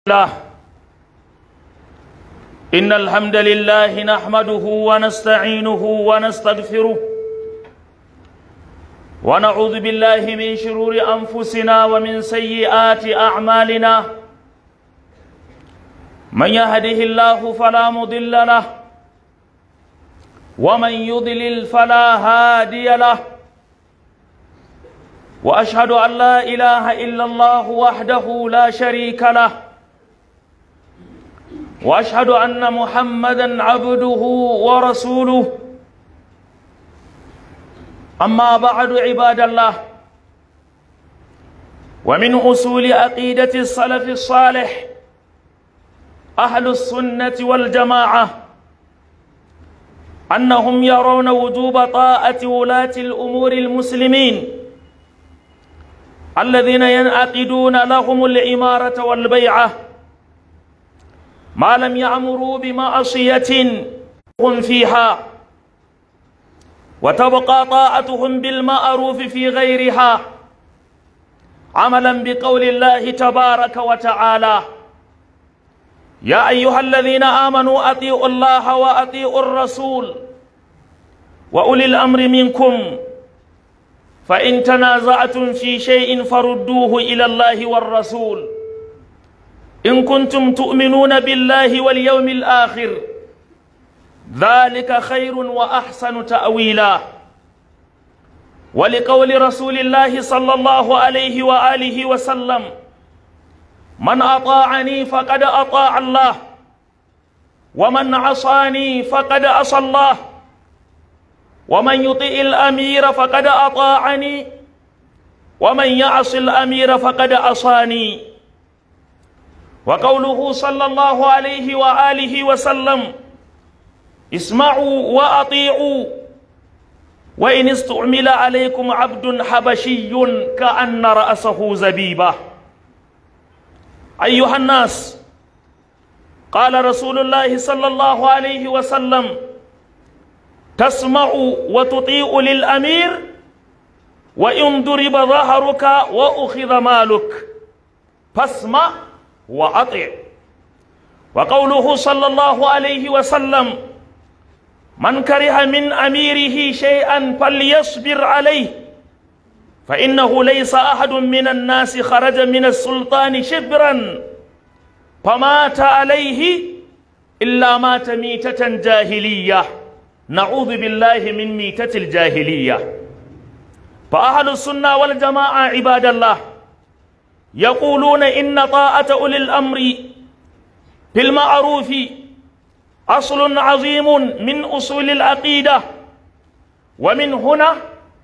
الله إن الحمد لله نحمده ونستعينه ونستغفره ونعوذ بالله من شرور أنفسنا ومن سيئات أعمالنا من يهده الله فلا مضل له ومن يضلل فلا هادي له وأشهد أن لا إله إلا الله وحده لا شريك له واشهد ان محمدا عبده ورسوله اما بعد عباد الله ومن اصول عقيده السلف الصالح اهل السنه والجماعه انهم يرون وجوب طاعه ولاه الامور المسلمين الذين ينعقدون لهم الاماره والبيعه ما لم يعمروا بمعصية هم فيها وتبقى طاعتهم بالمعروف في غيرها عملا بقول الله تبارك وتعالى يا أيها الذين آمنوا أطيعوا الله وأطيعوا الرسول وأولي الأمر منكم فإن تنازعتم في شيء فردوه إلى الله والرسول إن كنتم تؤمنون بالله واليوم الآخر ذلك خير وأحسن تأويلا ولقول رسول الله صلى الله عليه وآله وسلم من أطاعني فقد أطاع الله ومن عصاني فقد عصى الله ومن يطيع الأمير فقد أطاعني ومن يعص الأمير فقد عصاني وقوله صلى الله عليه وآله وسلم اسمعوا وأطيعوا وإن استعمل عليكم عبد حبشي كأن رأسه زبيبة أيها الناس قال رسول الله صلى الله عليه وسلم تسمع وتطيع للأمير وإن ضرب ظهرك وأخذ مالك فاسمع وأطع وقوله صلى الله عليه وسلم من كره من أميره شيئا فليصبر عليه فإنه ليس أحد من الناس خرج من السلطان شبرا فمات عليه إلا مات ميتة جاهلية نعوذ بالله من ميتة الجاهلية فأهل السنة والجماعة عباد الله يقولون إن طاعة أولي الأمر في المعروف أصل عظيم من أصول العقيدة ومن هنا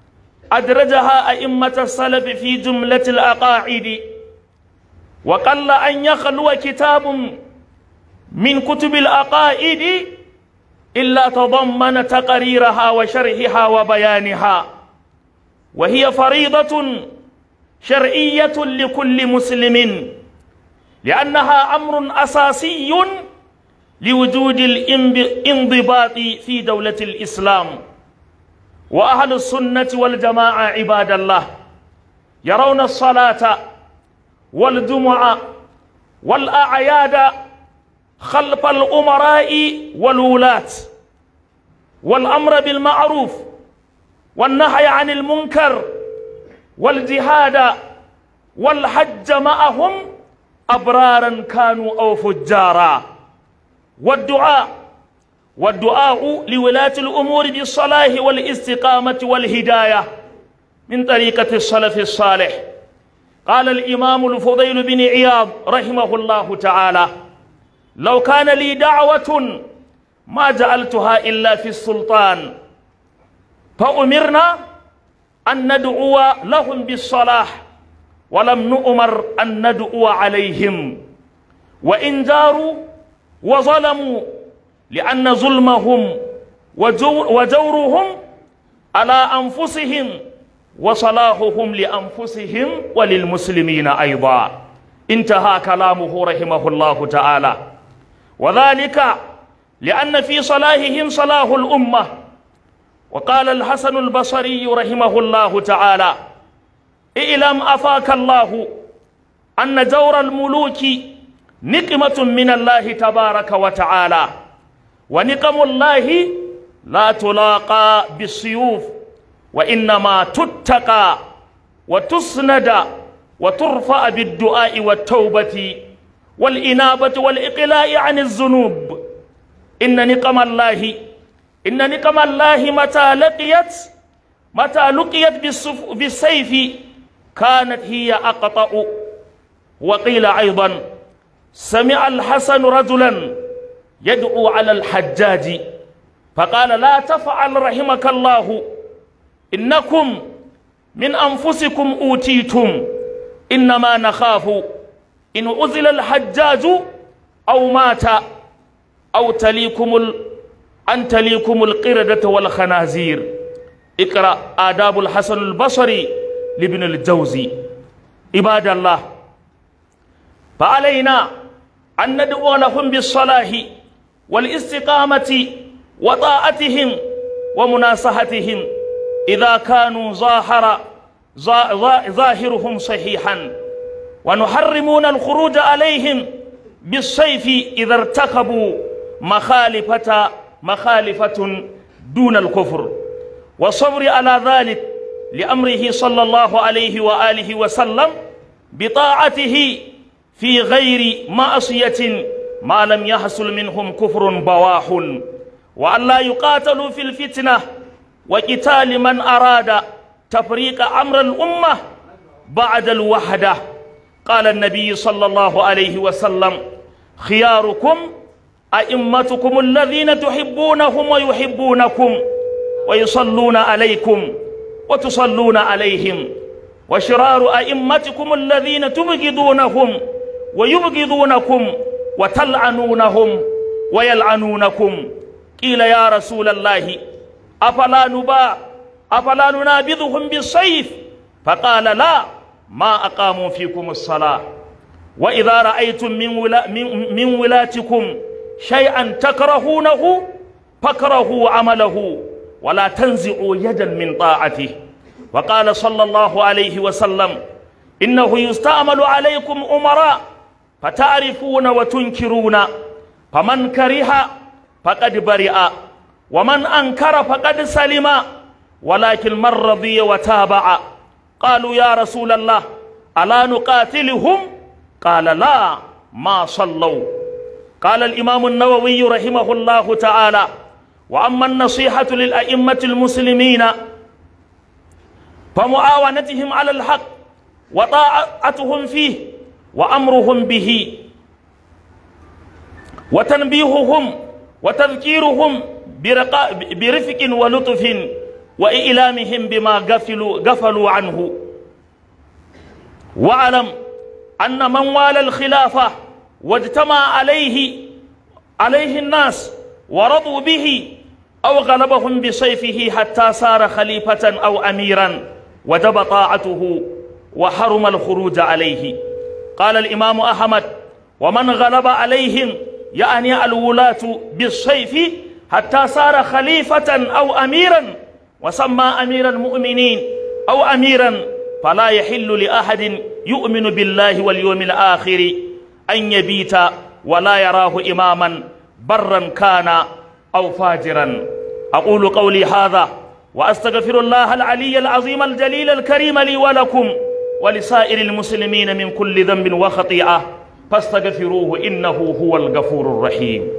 أدرجها أئمة السلف في جملة الأقاعد وقل أن يخلو كتاب من كتب الأقائد إلا تضمن تقريرها وشرحها وبيانها وهي فريضة شرعية لكل مسلم لأنها أمر أساسي لوجود الانضباط في دولة الإسلام وأهل السنة والجماعة عباد الله يرون الصلاة والجمعة والأعياد خلف الأمراء والولاة والأمر بالمعروف والنهي عن المنكر والجهاد والحج معهم أبرارا كانوا أو فجارا والدعاء والدعاء لولاة الأمور بالصلاح والاستقامة والهداية من طريقة السلف الصالح قال الإمام الفضيل بن عياض رحمه الله تعالى لو كان لي دعوة ما جعلتها إلا في السلطان فأمرنا أن ندعو لهم بالصلاح ولم نؤمر أن ندعو عليهم وإن جاروا وظلموا لأن ظلمهم وجور وجورهم على أنفسهم وصلاحهم لأنفسهم وللمسلمين أيضا انتهى كلامه رحمه الله تعالى وذلك لأن في صلاحهم صلاح الأمة وقال الحسن البصري رحمه الله تعالى اعلم أفاك الله أن جور الملوك نقمة من الله تبارك وتعالى ونقم الله لا تلاقى بالسيوف وإنما تتقى وتسند وترفع بالدعاء والتوبة والإنابة والإقلاع عن الذنوب إن نقم الله إن نقم الله متى لقيت متى لقيت بالسيف كانت هي أقطأ وقيل أيضا سمع الحسن رجلا يدعو على الحجاج فقال لا تفعل رحمك الله إنكم من أنفسكم أوتيتم إنما نخاف إن أزل الحجاج أو مات أو تليكم ال... أن تليكم القردة والخنازير اقرأ آداب الحسن البصري لابن الجوزي عباد الله فعلينا أن ندعو لهم بالصلاح والاستقامة وطاعتهم ومناصحتهم إذا كانوا ظاهر ظاهرهم صحيحا ونحرمون الخروج عليهم بالسيف إذا ارتكبوا مخالفة مخالفة دون الكفر والصبر على ذلك لأمره صلى الله عليه وآله وسلم بطاعته في غير معصية ما لم يحصل منهم كفر بواح وأن لا يقاتلوا في الفتنة وقتال من أراد تفريق أمر الأمة بعد الوحدة قال النبي صلى الله عليه وسلم خياركم أئمتكم الذين تحبونهم ويحبونكم ويصلون عليكم وتصلون عليهم وشرار أئمتكم الذين تبغضونهم ويبغضونكم وتلعنونهم ويلعنونكم قيل يا رسول الله أفلا نباع أفلا ننابذهم بالسيف فقال لا ما أقاموا فيكم الصلاة وإذا رأيتم من, ولا من, من ولاتكم شيئا تكرهونه فاكرهوا عمله ولا تنزعوا يدا من طاعته وقال صلى الله عليه وسلم إنه يستعمل عليكم أمراء فتعرفون وتنكرون فمن كره فقد برئ ومن أنكر فقد سلم ولكن من رضي وتابع قالوا يا رسول الله ألا نقاتلهم قال لا ما صلوا قال الإمام النووي رحمه الله تعالى وأما النصيحة للأئمة المسلمين فمعاونتهم على الحق وطاعتهم فيه وأمرهم به وتنبيههم وتذكيرهم برفق ولطف وإعلامهم بما غفلوا, غفلوا عنه واعلم أن من والى الخلافة واجتمع عليه عليه الناس ورضوا به أو غلبهم بسيفه حتى صار خليفة أو أميرا وجب طاعته وحرم الخروج عليه قال الإمام أحمد ومن غلب عليهم يعني الولاة بالسيف حتى صار خليفة أو أميرا وسمى أمير المؤمنين أو أميرا فلا يحل لأحد يؤمن بالله واليوم الآخر أن يبيت ولا يراه إماما برا كان أو فاجرا أقول قولي هذا وأستغفر الله العلي العظيم الجليل الكريم لي ولكم ولسائر المسلمين من كل ذنب وخطيئة فاستغفروه إنه هو الغفور الرحيم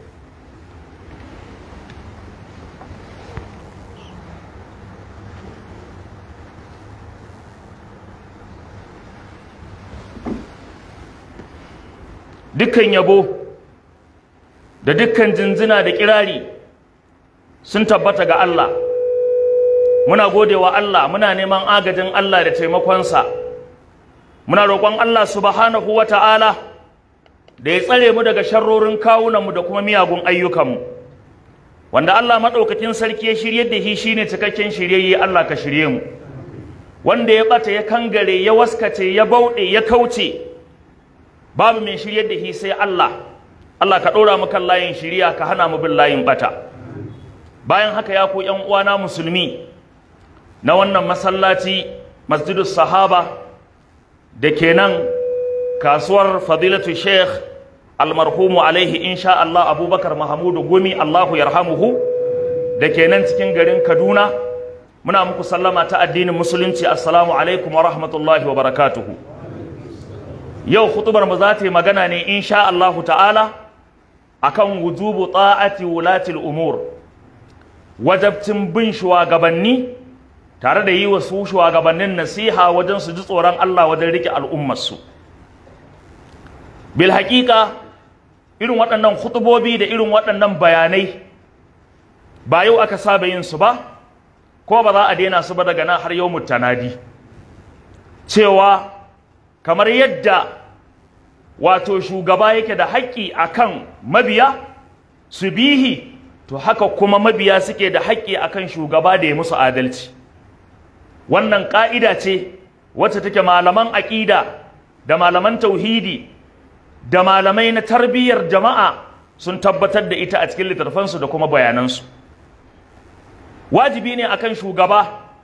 dukkan yabo da dukkan jinjina da kirari sun tabbata ga Allah muna godewa Allah muna neman agajin Allah da taimakonsa muna roƙon Allah subhanahu wa ta'ala da ya tsare mu daga sharrorin kawunanmu da kuma miyagun ayyukanmu wanda Allah maɗaukakin sarki ya shirye da shi shine cikakken shiryayye Allah ka shirye mu wanda ya ɓata ya kangare ya waskace ya bauɗe ya kauce babu mai shirye da shi sai Allah Allah ka ɗora mu kan layin shiriya ka hana mu bin layin ɓata bayan haka ya ku ƴan uwana musulmi na wannan masallaci masjidus sahaba da ke nan kasuwar fadilatu sheikh almarhumu alaihi insha Allah abubakar mahamudu gumi Allahu yarhamuhu da ke nan cikin garin Kaduna muna muku sallama ta addinin musulunci assalamu alaikum wa rahmatullahi wa barakatuhu yau hutubar mu za ta yi magana ne insha Allah ta'ala akan wujubu ta'ati wulatil umur wajabcin bin shugabanni tare da yi wa su shugabannin nasiha wajen su ji tsoron Allah wajen rike al'ummarsu bil haƙiƙa irin waɗannan hutubobi da irin waɗannan bayanai ba yau aka saba yin su ba ko ba za a daina su ba daga nan har yau mutanadi cewa kamar yadda wato shugaba yake da haƙƙi akan mabiya su bihi to haka kuma mabiya suke da haƙƙi akan shugaba da ya musu adalci wannan ƙa'ida ce wacce take malaman aƙida da malaman tauhidi da malamai na tarbiyyar jama'a sun tabbatar da ita a cikin littattafansu da kuma bayanansu wajibi ne akan shugaba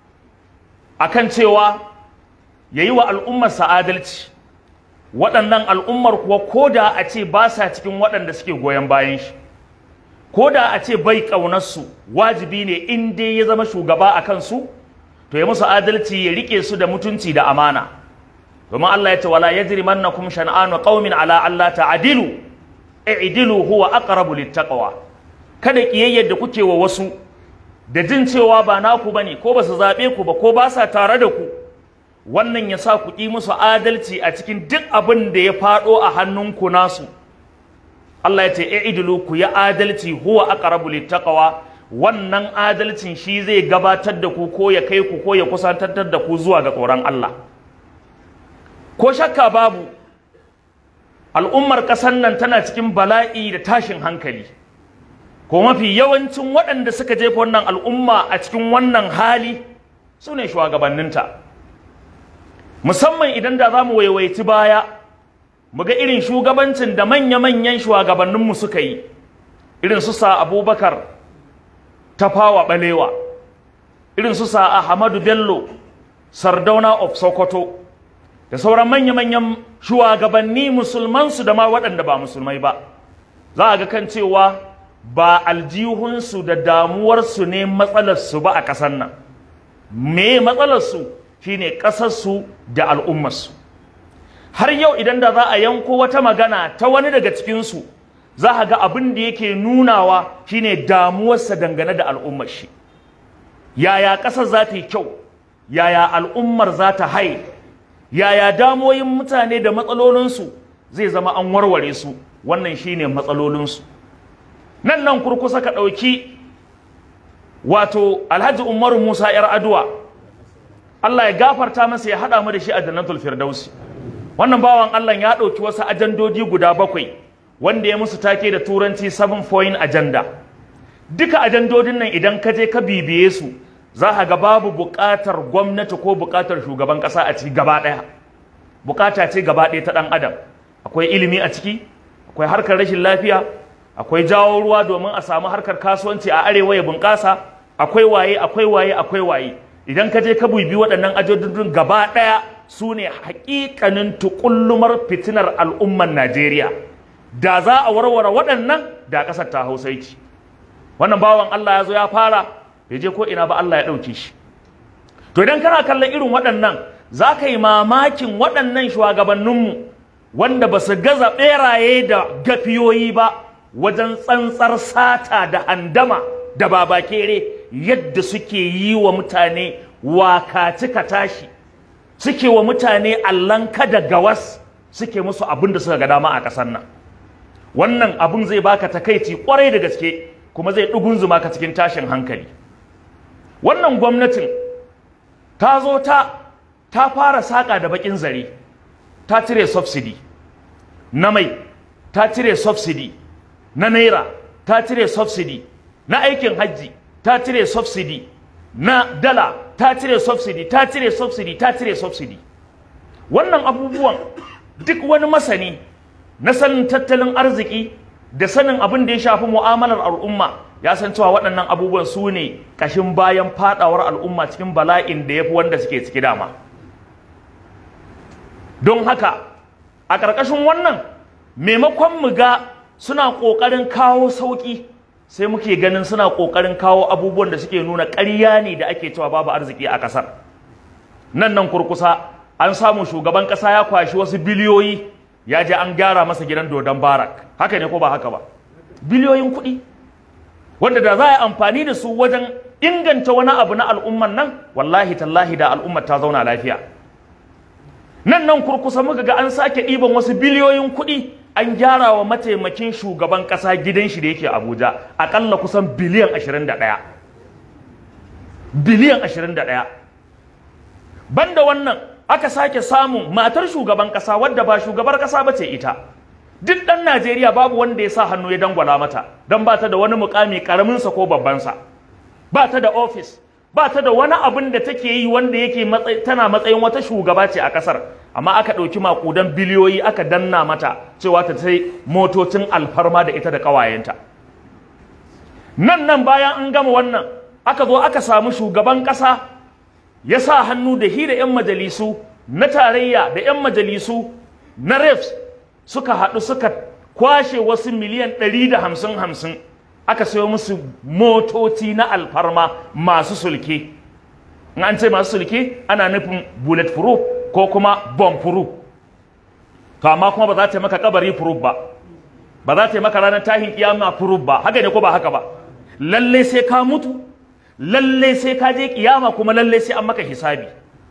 akan cewa ya yi wa al'ummarsa adalci waɗannan al'ummar kuwa ko da a ce ba sa cikin waɗanda suke goyon bayan shi ko da a ce bai ƙaunarsu wajibi ne in dai ya zama shugaba a kansu to ya musu adalci ya riƙe su da mutunci da amana domin Allah ya ce wala yajrimannakum shan'anu qaumin ala alla ta'dilu i'dilu huwa aqrabu littaqwa kada kiyayyar da kuke wa wasu da jin cewa ba naku bane ko ba su zabe ku ba ko ba sa tare da ku wannan ya sa ku ƙi musu adalci a cikin duk abin da ya faɗo a hannunku nasu Allah ya ce i'dilu ku ya adalci huwa aqrabu littaqwa wannan adalcin shi zai gabatar da ku ko ya kai ku ko ya kusantar da ku zuwa ga tsoron Allah ko shakka babu al'ummar ƙasar nan tana cikin bala'i da tashin hankali ko mafi yawancin waɗanda suka jefa wannan al'umma a cikin wannan hali su ne shugabanninta musamman idan da za mu waiwaiti baya mu ga irin shugabancin da manya-manyan shugabanninmu suka yi irin su sa abubakar tafawa balewa irin su sa ahmadu bello sardauna of sokoto da sauran manya-manyan shugabanni musulmansu da ma waɗanda ba musulmai ba za a ga kan cewa ba aljihunsu da damuwarsu ne matsalarsu ba a ƙasar nan me matsalarsu shine ƙasarsu da al'ummarsu har yau idan da za a yanko wata magana ta wani daga cikinsu za a ga abin da yake nunawa shine damuwarsa dangane da al'ummar shi yaya ƙasar za ta yi kyau yaya al'ummar za ta haye yaya damoyin mutane da matsalolinsu zai zama an warware su wannan shine matsalolinsu nan nan kurkusa ka ɗauki wato alhaji umaru musa yar aduwa allah ya gafarta masa ya haɗa mu da shi a jannatul firdausi wannan bawan allah ya ɗauki wasu ajandodi guda bakwai wanda ya musu take da turanci seven point agenda duka ajandodin nan idan ka je ka bibiye su za a ga babu buƙatar gwamnati ko buƙatar shugaban ƙasa a ciki gaba ɗaya buƙata ce gaba ɗaya ta ɗan adam akwai ilimi a ciki akwai harkar rashin lafiya akwai jawo ruwa domin a samu harkar kasuwanci a arewa ya bunƙasa akwai waye akwai waye akwai waye idan ka je ka bibi waɗannan ajodin gaba ɗaya su ne haƙiƙanin tuƙullumar fitinar al'ummar najeriya da za a warware waɗannan da ƙasar ta hausaiki wannan bawan allah ya zo ya fara bai je ko ina ba Allah ya ɗauke shi to idan kana kallon irin waɗannan za ka yi mamakin waɗannan shugabanninmu wanda ba su gaza ɓeraye da gafiyoyi ba wajen tsantsar sata da handama da babakere yadda suke yi wa mutane wakaci ka tashi suke wa mutane allanka da gawas suke musu abin da suka ga dama a ƙasar nan wannan abin zai baka takaici kwarai da gaske kuma zai ɗugunzuma ka cikin tashin hankali wannan gwamnatin ta zo ta ta fara saƙa da baƙin zare ta cire subsidy na mai ta cire subsidy na naira ta cire subsidy na aikin hajji ta cire subsidy na dala ta cire subsidy ta cire subsidy ta cire subsidy wannan abubuwan duk wani masani na sanin tattalin arziki da sanin abin da ya shafi mu'amalar al'umma ya san cewa waɗannan abubuwan su ne ƙashin bayan faɗawar al'umma cikin bala'in da ya fi wanda suke ciki dama don haka a ƙarƙashin wannan maimakon mu ga suna ƙoƙarin kawo sauƙi sai muke ganin suna ƙoƙarin kawo abubuwan da suke nuna ƙarya ne da ake cewa babu arziki a ƙasar nan nan kurkusa an samu shugaban ƙasa ya kwashi wasu biliyoyi ya je an gyara masa gidan dodon barak haka ne ko ba haka ba biliyoyin kuɗi wanda da za a yi amfani da su wajen inganta wani abu na al'umman nan wallahi tallahi da al'ummar ta zauna lafiya nan nan kurkusa muka ga an sake ɗiban wasu biliyoyin kuɗi an gyara wa mataimakin shugaban ƙasa gidan shi da yake abuja aƙalla kusan biliyan 21 biliyan 21 banda wannan aka sake samun matar shugaban ƙasa wadda ba shugabar ƙasa ba ce ita duk ɗan najeriya babu wanda ya sa hannu ya dangwala mata don ba ta da wani mukami ƙaraminsa ko babbansa ba ta da ofis ba ta da wani abin da take yi wanda yake tana matsayin wata shugaba ce a ƙasar amma aka ɗauki makudan biliyoyi aka danna mata cewa ta sai motocin alfarma da ita da ƙawayenta nan nan bayan an gama wannan aka zo aka samu shugaban ƙasa ya sa hannu da hi da 'yan majalisu na tarayya da 'yan majalisu na refs suka haɗu suka kwashe wasu miliyan ɗari da hamsin hamsin aka sayo musu motoci na alfarma masu sulke in an ce masu sulke ana nufin bullet proof ko kuma bomb proof to amma kuma ba za ta maka kabari proof ba ba za ta maka ranar tahin kiyama proof ba haka ne ko ba haka ba lalle sai ka mutu lalle sai ka je kiyama kuma lalle sai an maka hisabi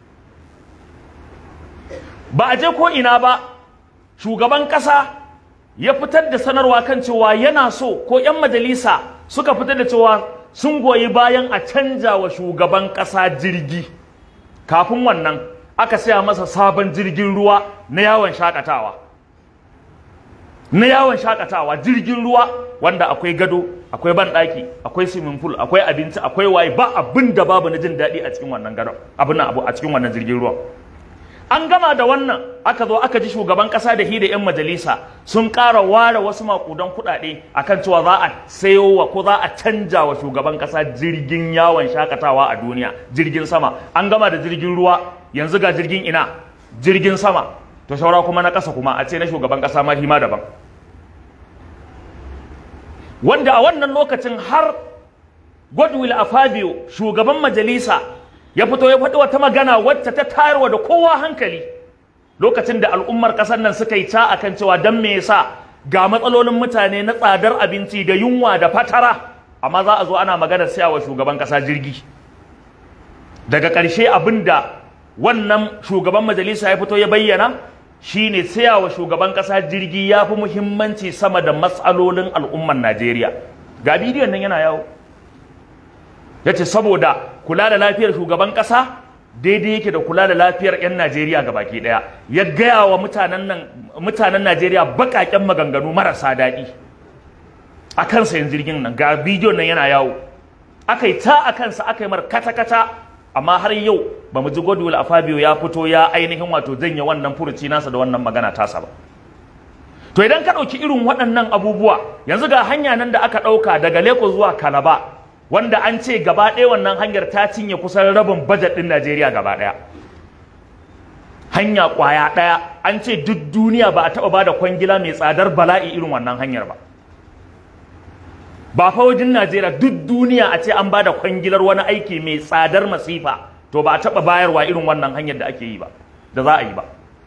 ba a je ko ina ba shugaban kasa ya fitar da sanarwa kan cewa yana so ko 'yan majalisa suka fitar da cewa sun goyi bayan a canja wa shugaban kasa jirgi kafin wannan aka saya masa sabon jirgin ruwa na yawon shakatawa na yawon shakatawa jirgin ruwa wanda akwai gado akwai banɗaki akwai swimming pool akwai abinci akwai waye ba abin da babu na jin daɗi a cikin wannan gadon abin abu a cikin wannan jirgin ruwan an gama da wannan aka zo aka ji shugaban kasa da hi da 'yan majalisa sun ƙara ware wasu makudan kuɗaɗe akan cewa za a sayo wa ko za a canja wa shugaban kasa jirgin yawon shakatawa a duniya jirgin sama an gama da jirgin ruwa yanzu ga jirgin ina jirgin sama to shaura kuma na ƙasa kuma a ce na shugaban kasa ma hima daban wanda a wannan lokacin har Godwill Afabio shugaban majalisa ya fito ya faɗi wata magana wacce ta tayarwa da kowa hankali lokacin da al'ummar ƙasar nan suka yi ta akan cewa don me yasa ga matsalolin mutane na tsadar abinci da yunwa da fatara amma za a zo ana maganar siyawa shugaban ƙasa jirgi daga ƙarshe abin da wannan shugaban majalisa ya fito ya bayyana shine siyawa shugaban ƙasa jirgi ya fi muhimmanci sama da matsalolin al'ummar najeriya ga bidiyon nan yana yawo ya ce saboda kula da lafiyar shugaban ƙasa daidai yake da kula da lafiyar 'yan najeriya ga baki ɗaya ya gaya wa mutanen najeriya baƙaƙen maganganu marasa daɗi a kansa yin jirgin nan ga bidiyon nan yana yawo aka yi ta a kansa aka yi mar kata-kata amma har yau ba mu ji godwill a fabio ya fito ya ainihin wato janye wannan furuci nasa da wannan magana tasa ba to idan ka ɗauki irin waɗannan abubuwa yanzu ga hanya nan da aka ɗauka daga leko zuwa kalaba wanda an ce gaba ɗaya wannan hanyar ta cinye kusan rabin bajet ɗin Najeriya gaba ɗaya. Hanya ƙwaya ɗaya an ce duk duniya ba a taɓa ba da kwangila mai tsadar bala'i irin wannan hanyar ba. Ba fa wajen Najeriya duk duniya a ce an ba da kwangilar wani aiki mai tsadar masifa to ba a taɓa bayarwa irin wannan hanyar da ake yi ba, da za a yi ba.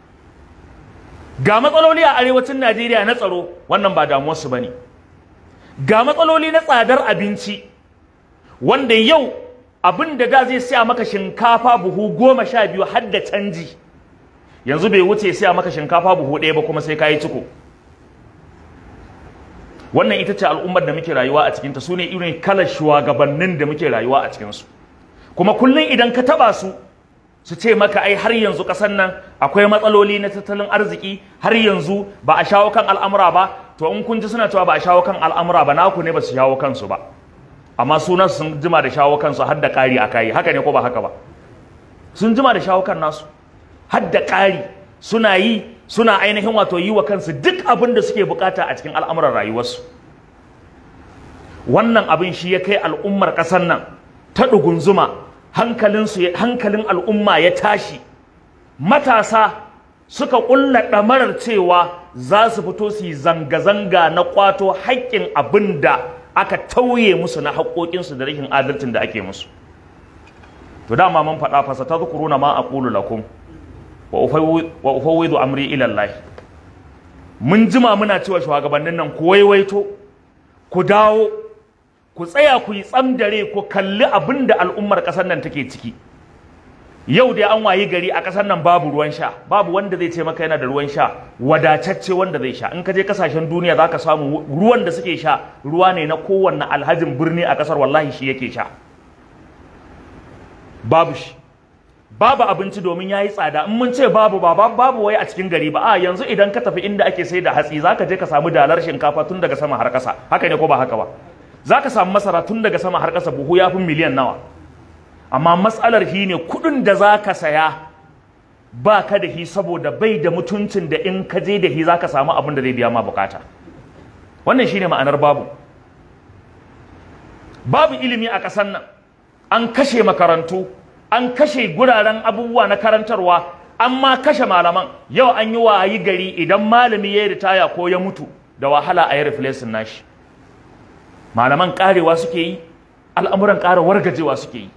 Ga matsaloli a arewacin Najeriya na tsaro wannan ba damuwarsu ba ne. Ga matsaloli na tsadar abinci wanda yau abin da da zai siya maka shinkafa buhu goma sha biyu har da canji yanzu bai wuce siya maka shinkafa buhu ɗaya ba kuma sai ka yi ciko wannan ita ce al'ummar da muke rayuwa a cikinta su ne irin kalar shugabannin da muke rayuwa a cikinsu kuma kullum idan ka taba su su ce maka ai har yanzu ƙasar nan akwai matsaloli na tattalin arziki har yanzu ba a shawo kan al'amura ba to in kun ji suna cewa ba a shawo kan al'amura ba naku ne ba su shawo kansu ba amma sunan sun jima da shawo kansu har da ƙari a kayi haka ne ko ba haka ba sun jima da shawo kan nasu har da ƙari suna yi suna ainihin wato yi wa kansu duk abin da suke bukata a cikin al'amuran rayuwarsu wannan abin shi ya kai al'ummar ƙasar nan ta ɗugunzuma hankalinsu hankalin al'umma ya tashi matasa suka ƙulla ɗamarar cewa za su fito su yi zanga-zanga na ƙwato haƙƙin abin da aka tauye musu na haƙoƙinsu da rashin adalcin da ake musu to dama mun faɗa fasa ta zukuruna ma aqulu lakum wa ufawwidu amri ila Allah mun jima muna cewa shugabannin nan ku waiwaito ku dawo ku tsaya ku yi tsamdare ku kalli abin da al'ummar ƙasar nan take ciki yau dai an wayi gari a ƙasar nan babu ruwan sha babu wanda zai ce maka yana da ruwan sha wadatacce wanda zai sha in ka je kasashen duniya za ka samu ruwan da suke sha ruwa ne na kowanne alhajin birni a ƙasar wallahi shi yake sha babu shi babu abinci domin ya yi tsada in mun ce babu ba babu wai a cikin gari ba a yanzu idan ka tafi inda ake sai da hatsi za ka je ka samu dalar shinkafa tun daga sama har ƙasa haka ne ko ba haka ba za ka samu masara tun daga sama har ƙasa buhu ya fi miliyan nawa amma matsalar shi ne kuɗin da za ka saya ba ka da shi saboda bai da mutuncin da in ka je da shi za ka samu abin da zai biya ma bukata wannan shi ne ma'anar babu babu ilimi a ƙasar nan an kashe makarantu an kashe guraren abubuwa na karantarwa an ma kashe malaman yau an yi wayi gari idan malami ya yi ritaya ko ya mutu da wahala a yi replacing nashi malaman karewa suke yi al'amuran ƙara wargajewa suke yi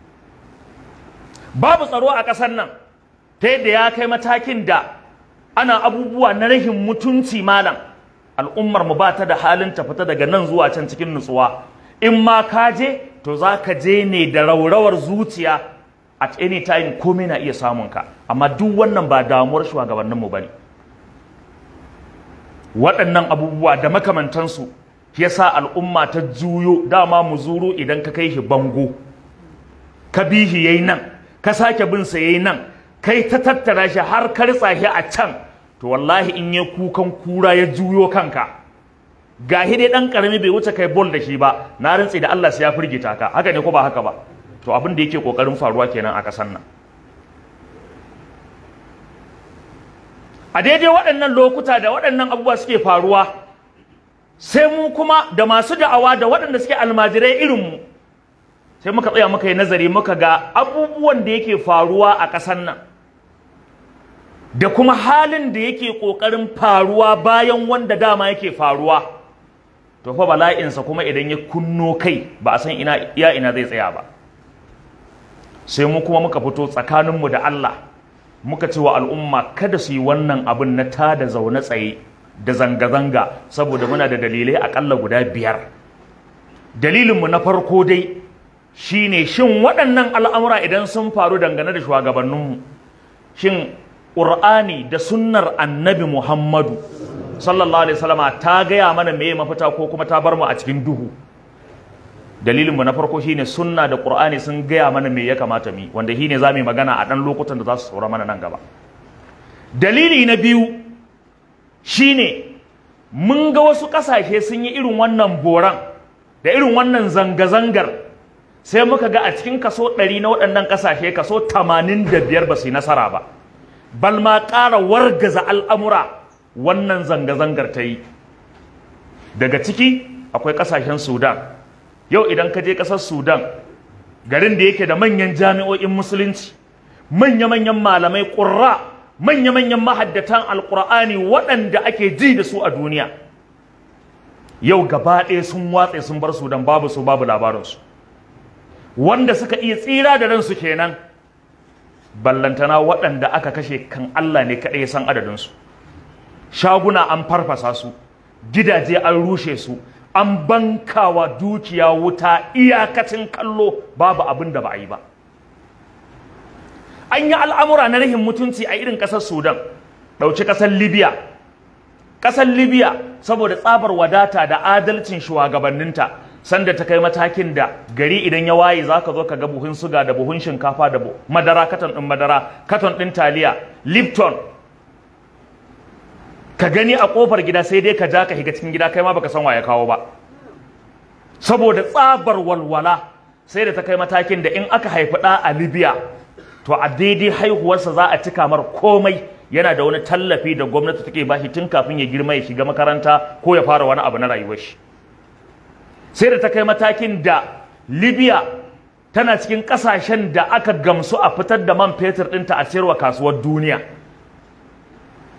babu tsaro a ƙasar nan ta yadda ya kai matakin da ana abubuwa na rahin mutunci malam al'ummar mu ba ta da halin ta fita daga nan zuwa can cikin nutsuwa in ma ka je to za ka je ne da raurawar zuciya at any time komai na iya samun ka amma duk wannan ba damuwar shugabanninmu ba ne waɗannan abubuwa da makamantansu ya sa al'umma ta juyo dama mu zuru idan ka kai shi bango ka bi shi yayi nan ka sake bin sa yayi nan kai ta tattara shi har ka ritsa shi a can to wallahi in ya kukan kura ya juyo kanka gahi dai dan karami bai wuce kai bol da shi ba na rantsi da Allah sai ya firgita ka haka ne ko ba haka ba to abin da yake kokarin faruwa kenan a kasan nan a daidai waɗannan lokuta da waɗannan abubuwa suke faruwa sai mu kuma da masu da'awa da waɗanda suke almajirai irin mu sai muka tsaya muka yi nazari muka ga abubuwan da yake faruwa a ƙasar nan da kuma halin da yake ƙoƙarin faruwa bayan wanda dama yake faruwa to fa bala'insa kuma idan ya kunno kai ba a san ina iya ina zai tsaya ba sai mu kuma muka fito tsakaninmu da Allah muka ce wa al'umma kada su yi wannan abin na tada zaune tsaye da zanga-zanga saboda muna da dalilai akalla guda biyar dalilinmu na farko dai shine shin waɗannan al'amura idan sun faru dangane da shugabanninmu shin ƙur'ani da sunnar annabi muhammadu sallallahu alaihi wasallama ta gaya mana me mafita ko kuma ta bar mu a cikin duhu dalilinmu na farko shine sunna da ƙur'ani sun gaya mana me ya kamata mu wanda shine za mu yi magana a ɗan lokutan da za su tsora mana nan gaba dalili na biyu shine mun ga wasu ƙasashe sun yi irin wannan boran da irin wannan zanga-zangar sai muka ga a cikin kaso ɗari na waɗannan ƙasashe kaso tamanin da biyar ba su yi nasara ba bal ma ƙara wargaza al'amura wannan zanga-zangar ta yi daga ciki akwai ƙasashen sudan yau idan ka je ƙasar sudan garin da yake da manyan jami'o'in musulunci manya-manyan malamai ƙurra manya-manyan mahaddatan alƙur'ani waɗanda ake ji da su a duniya yau gaba ɗaya sun watse sun bar sudan babu su babu labarinsu wanda suka iya tsira da ransu kenan ballantana waɗanda aka kashe kan Allah ne kaɗai ya san adadinsu shaguna an farfasa su gidaje an rushe su an bankawa dukiya wuta iyakacin kallo babu abin da ba a yi ba an yi al'amura na rahin mutunci a irin ƙasar sudan ɗauki ƙasar libya ƙasar libya saboda tsabar wadata da adalcin shugabanninta sanda ta kai matakin da gari idan ya waye za ka zo ka ga buhun suga da buhun shinkafa da madara katon ɗin madara katon ɗin taliya lipton ka gani a ƙofar gida sai dai ka ja ka higa cikin gida kai ma baka san wa ya kawo ba saboda tsabar walwala sai da ta kai matakin da in aka haifi ɗa a libya to a daidai haihuwarsa za a cika mar komai yana da wani tallafi da gwamnati take bashi tun kafin ya girma ya shiga makaranta ko ya fara wani abu na rayuwar shi sai da ta kai matakin da libya tana cikin kasashen da aka gamsu a fitar da man fetur ɗinta a sayarwa kasuwar duniya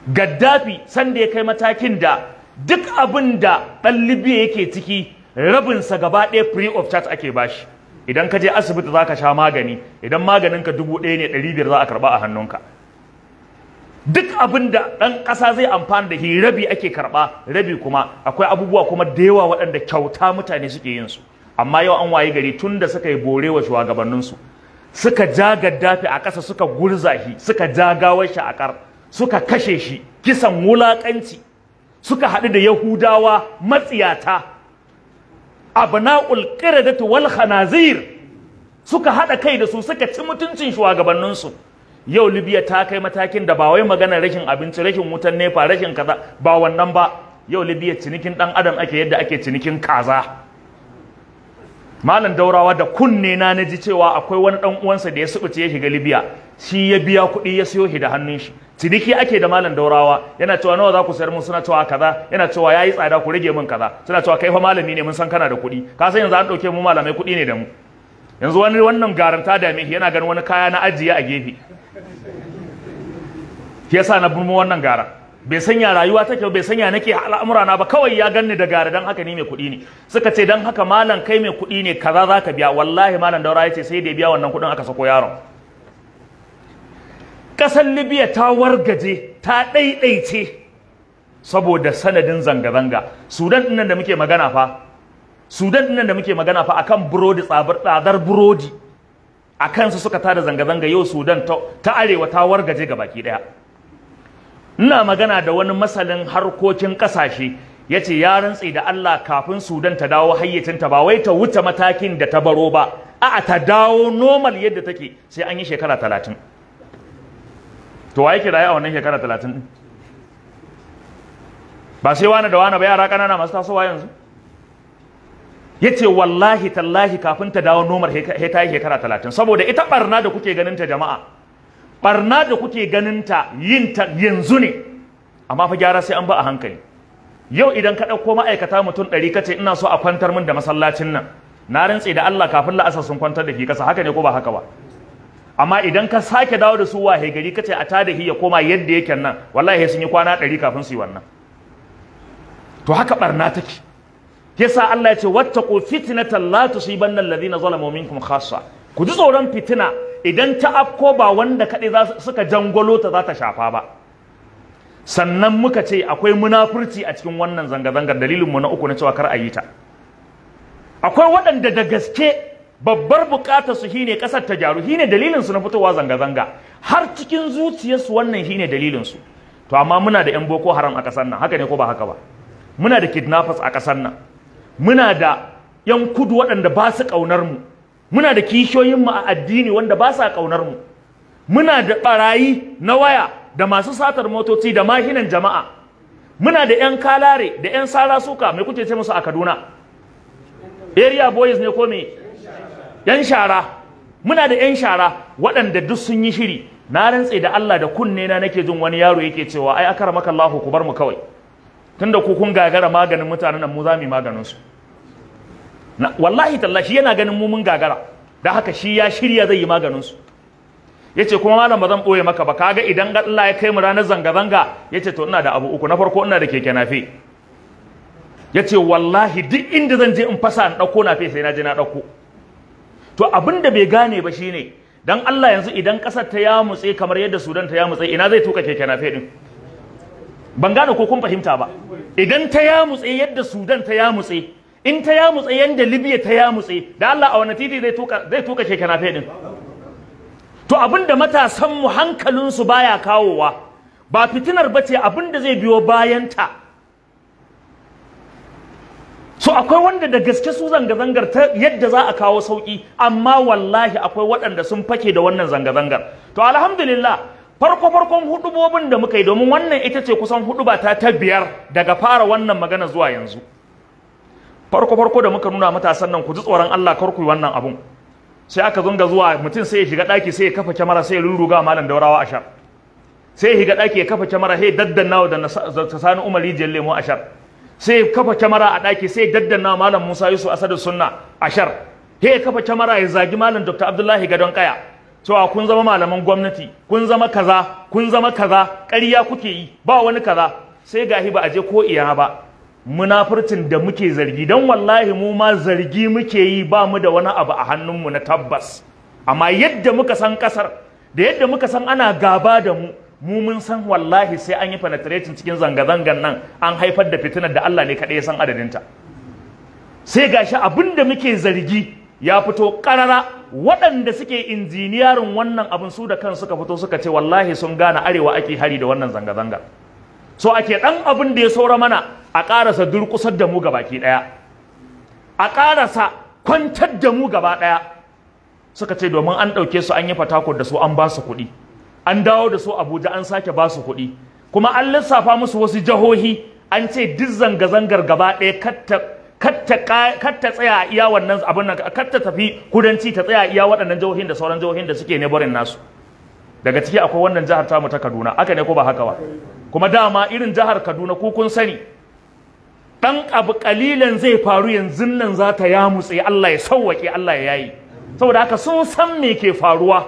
gaddafi sanda ya kai matakin da duk abin da ɗan libya yake ciki rabinsa gaba ɗaya free of charge ake bashi idan ka je asibiti za ka sha magani idan maganinka dubu ɗaya ne ɗari biyar za a karɓa a hannunka duk abin da ɗan ƙasa zai amfana da shi rabi ake karɓa rabi kuma akwai abubuwa kuma da yawa waɗanda kyauta mutane suke yin su amma yau an waye gari tun da suka yi bore wa shugabanninsu suka ja gaddafi a ƙasa suka gurza shi suka ja gawar shi a ƙar suka kashe shi kisan wulaƙanci suka haɗu da yahudawa matsiyata abna'ul qiradati wal khanazir suka haɗa kai da su suka ci mutuncin shugabanninsu yau libya ta kai matakin da ba wai magana rashin abinci rashin wutan nefa rashin kaza ba wannan ba yau libya cinikin ɗan adam ake yadda ake cinikin kaza malam daurawa da kunne na naji cewa akwai wani dan uwansa da ya subuce ya shiga libya shi ya biya kuɗi ya siyo shi da hannun shi ciniki ake da malam daurawa yana cewa nawa za ku sayar mun suna cewa kaza yana cewa yayi tsada ku rage min kaza suna cewa kai fa malami ne mun san kana da kuɗi ka san yanzu an ɗauke mu malamai kuɗi ne da mu yanzu wani wannan garanta da me yana ganin wani kaya na ajiye a gefe shi yasa na burmo wannan gara bai sanya rayuwa take bai sanya nake al'amura na ba kawai ya ganni da gara dan haka ni mai kuɗi ne suka ce dan haka malam kai mai kuɗi ne kaza za ka biya wallahi malam daura ya ce sai da ya biya wannan kuɗin aka sako yaron ƙasar libya ta wargaje ta ɗaiɗaice saboda sanadin zanga-zanga sudan ɗinnan da muke magana fa sudan ɗinnan da muke magana fa akan burodi tsadar burodi a kansu suka tada zanga-zanga yau sudan ta arewa ta wargaje ga baki ɗaya ina magana da wani masalin harkokin kasashe ya ce ya rantse da Allah kafin Sudan ta dawo hayyacinta ba wai ta wuce matakin da ta baro ba a'a ta dawo normal yadda take sai an yi shekara talatin to wa yake raye a wannan shekara talatin din ba sai wani da wani ba yara ƙanana masu tasowa yanzu ya ce wallahi tallahi kafin ta dawo normal he ta yi shekara talatin saboda ita barna da kuke ganin ta jama'a barna da kuke ganinta yin ta yanzu ne amma fa gyara sai an ba a hankali yau idan ka ɗauko ma'aikata mutum ɗari kace ina so a kwantar min da masallacin nan na rantse da Allah kafin la'asar sun kwantar da shi kasa haka ne ko ba haka ba amma idan ka sake dawo da su wahe gari kace a tada ya koma yadda yake nan wallahi sun yi kwana ɗari kafin su yi wannan to haka barna take yasa Allah ya ce wattaqu fitnatan la tusibanna alladhina zalamu minkum khassa ku ji tsoron fitina idan ta afko ba wanda kaɗai za suka jangolo ta za ta shafa ba sannan muka ce akwai munafurci a cikin wannan zanga-zangar dalilinmu na uku na cewa kar a yi ta akwai waɗanda da gaske babbar buƙatar su shine ƙasar ta gyaru shine dalilin su na fitowa zanga-zanga har cikin zuciyarsu wannan shine dalilin su to amma muna da 'yan boko haram a ƙasar nan haka ne ko ba haka ba muna da kidnappers a ƙasar nan muna da 'yan kudu waɗanda ba su ƙaunar mu muna da kishiyoyinmu a addini wanda ba sa ƙaunar mu muna da ɓarayi na waya da masu satar motoci da mahinan jama'a muna da 'yan kalare da 'yan sara suka mai kuke ce musu a kaduna area boys ne ko me 'yan shara muna da 'yan shara waɗanda duk sun yi shiri na rantse da Allah da kunne na nake jin wani yaro yake cewa ai akara maka Allah ku bar mu kawai tunda ku kun gagara maganin mutanen nan mu za mu yi maganin su wallahi tallahi yana ganin mu mun gagara da haka shi ya shirya zai yi maganin su yace kuma malam ba zan boye maka ba kaga idan Allah ya kai mu ranar zanga zanga yace to ina da abu uku na farko ina da keke nafe yace wallahi duk inda zan je in fasa in dauko nafe sai na je na dauko to abin da bai gane ba shine dan Allah yanzu idan kasar ta ya mutse kamar yadda Sudan ta ya mutse ina zai tuka keke nafe din ban gane ko kun fahimta ba idan ta ya mutse yadda Sudan ta ya mutse in ta ya mutse yanda Libya ta ya mutse da Allah a wani titi zai tuka zai tuka keke nafe din to abinda matasan mu hankalin su baya kawowa ba fitinar bace abinda zai biyo bayanta so akwai wanda da gaske su zanga-zangar ta yadda za a kawo sauki amma wallahi akwai waɗanda sun fake da wannan zanga-zangar to alhamdulillah farko farkon hudubobin da muka yi domin wannan ita ce kusan huduba ta ta biyar daga fara wannan magana zuwa yanzu farko farko da muka nuna matasan nan ku ji tsoron Allah kar ku yi wannan abun sai aka zunga zuwa mutum sai ya shiga daki sai ya kafa kyamara sai ya rurruga malam daurawa ashar sai ya shiga daki ya kafa kyamara sai ya daddanna da sani umar rijiyar lemo ashar sai ya kafa kyamara a daki sai ya daddanna malam musa yusuf asadu sunna ashar sai ya kafa kyamara ya zagi malam dr abdullahi gadon kaya cewa kun zama malaman gwamnati kun zama kaza kun zama kaza ƙarya kuke yi ba wani kaza sai gahi ba a je ko iya ba munafurcin da muke zargi don wallahi mu ma zargi muke yi ba mu da wani abu a hannunmu na tabbas amma yadda muka san kasar da yadda muka san ana gaba da mu mu mun san wallahi sai an yi penetrating cikin zanga-zangan nan an haifar da fitinar da Allah ne kaɗai ya san adadinta sai gashi abin da muke zargi ya fito ƙarara waɗanda suke injiniyarin wannan abin su da kan suka fito suka ce wallahi sun gane arewa ake hari da wannan zanga-zanga so ake ɗan abin da ya saura mana a ƙarasa durƙusar da mu baki ɗaya a ƙarasa kwantar da mu gaba ɗaya suka ce domin an ɗauke su an yi fatakon da su an ba su kuɗi an dawo da su abuja an sake ba su kuɗi kuma an lissafa musu wasu jihohi an ce duk zanga-zangar gaba ɗaya katta tsaya a iya wannan abin nan katta tafi kudanci ta tsaya a iya waɗannan jihohin da sauran jihohin da suke nebarin nasu daga ciki akwai wannan jihar tamu ta kaduna aka ne ko ba haka ba kuma dama irin jihar kaduna ku kun sani ɗan abu ƙalilan zai faru yanzu nan za ta yamutse allah ya sauwaƙe allah ya yayi saboda haka sun san me ke faruwa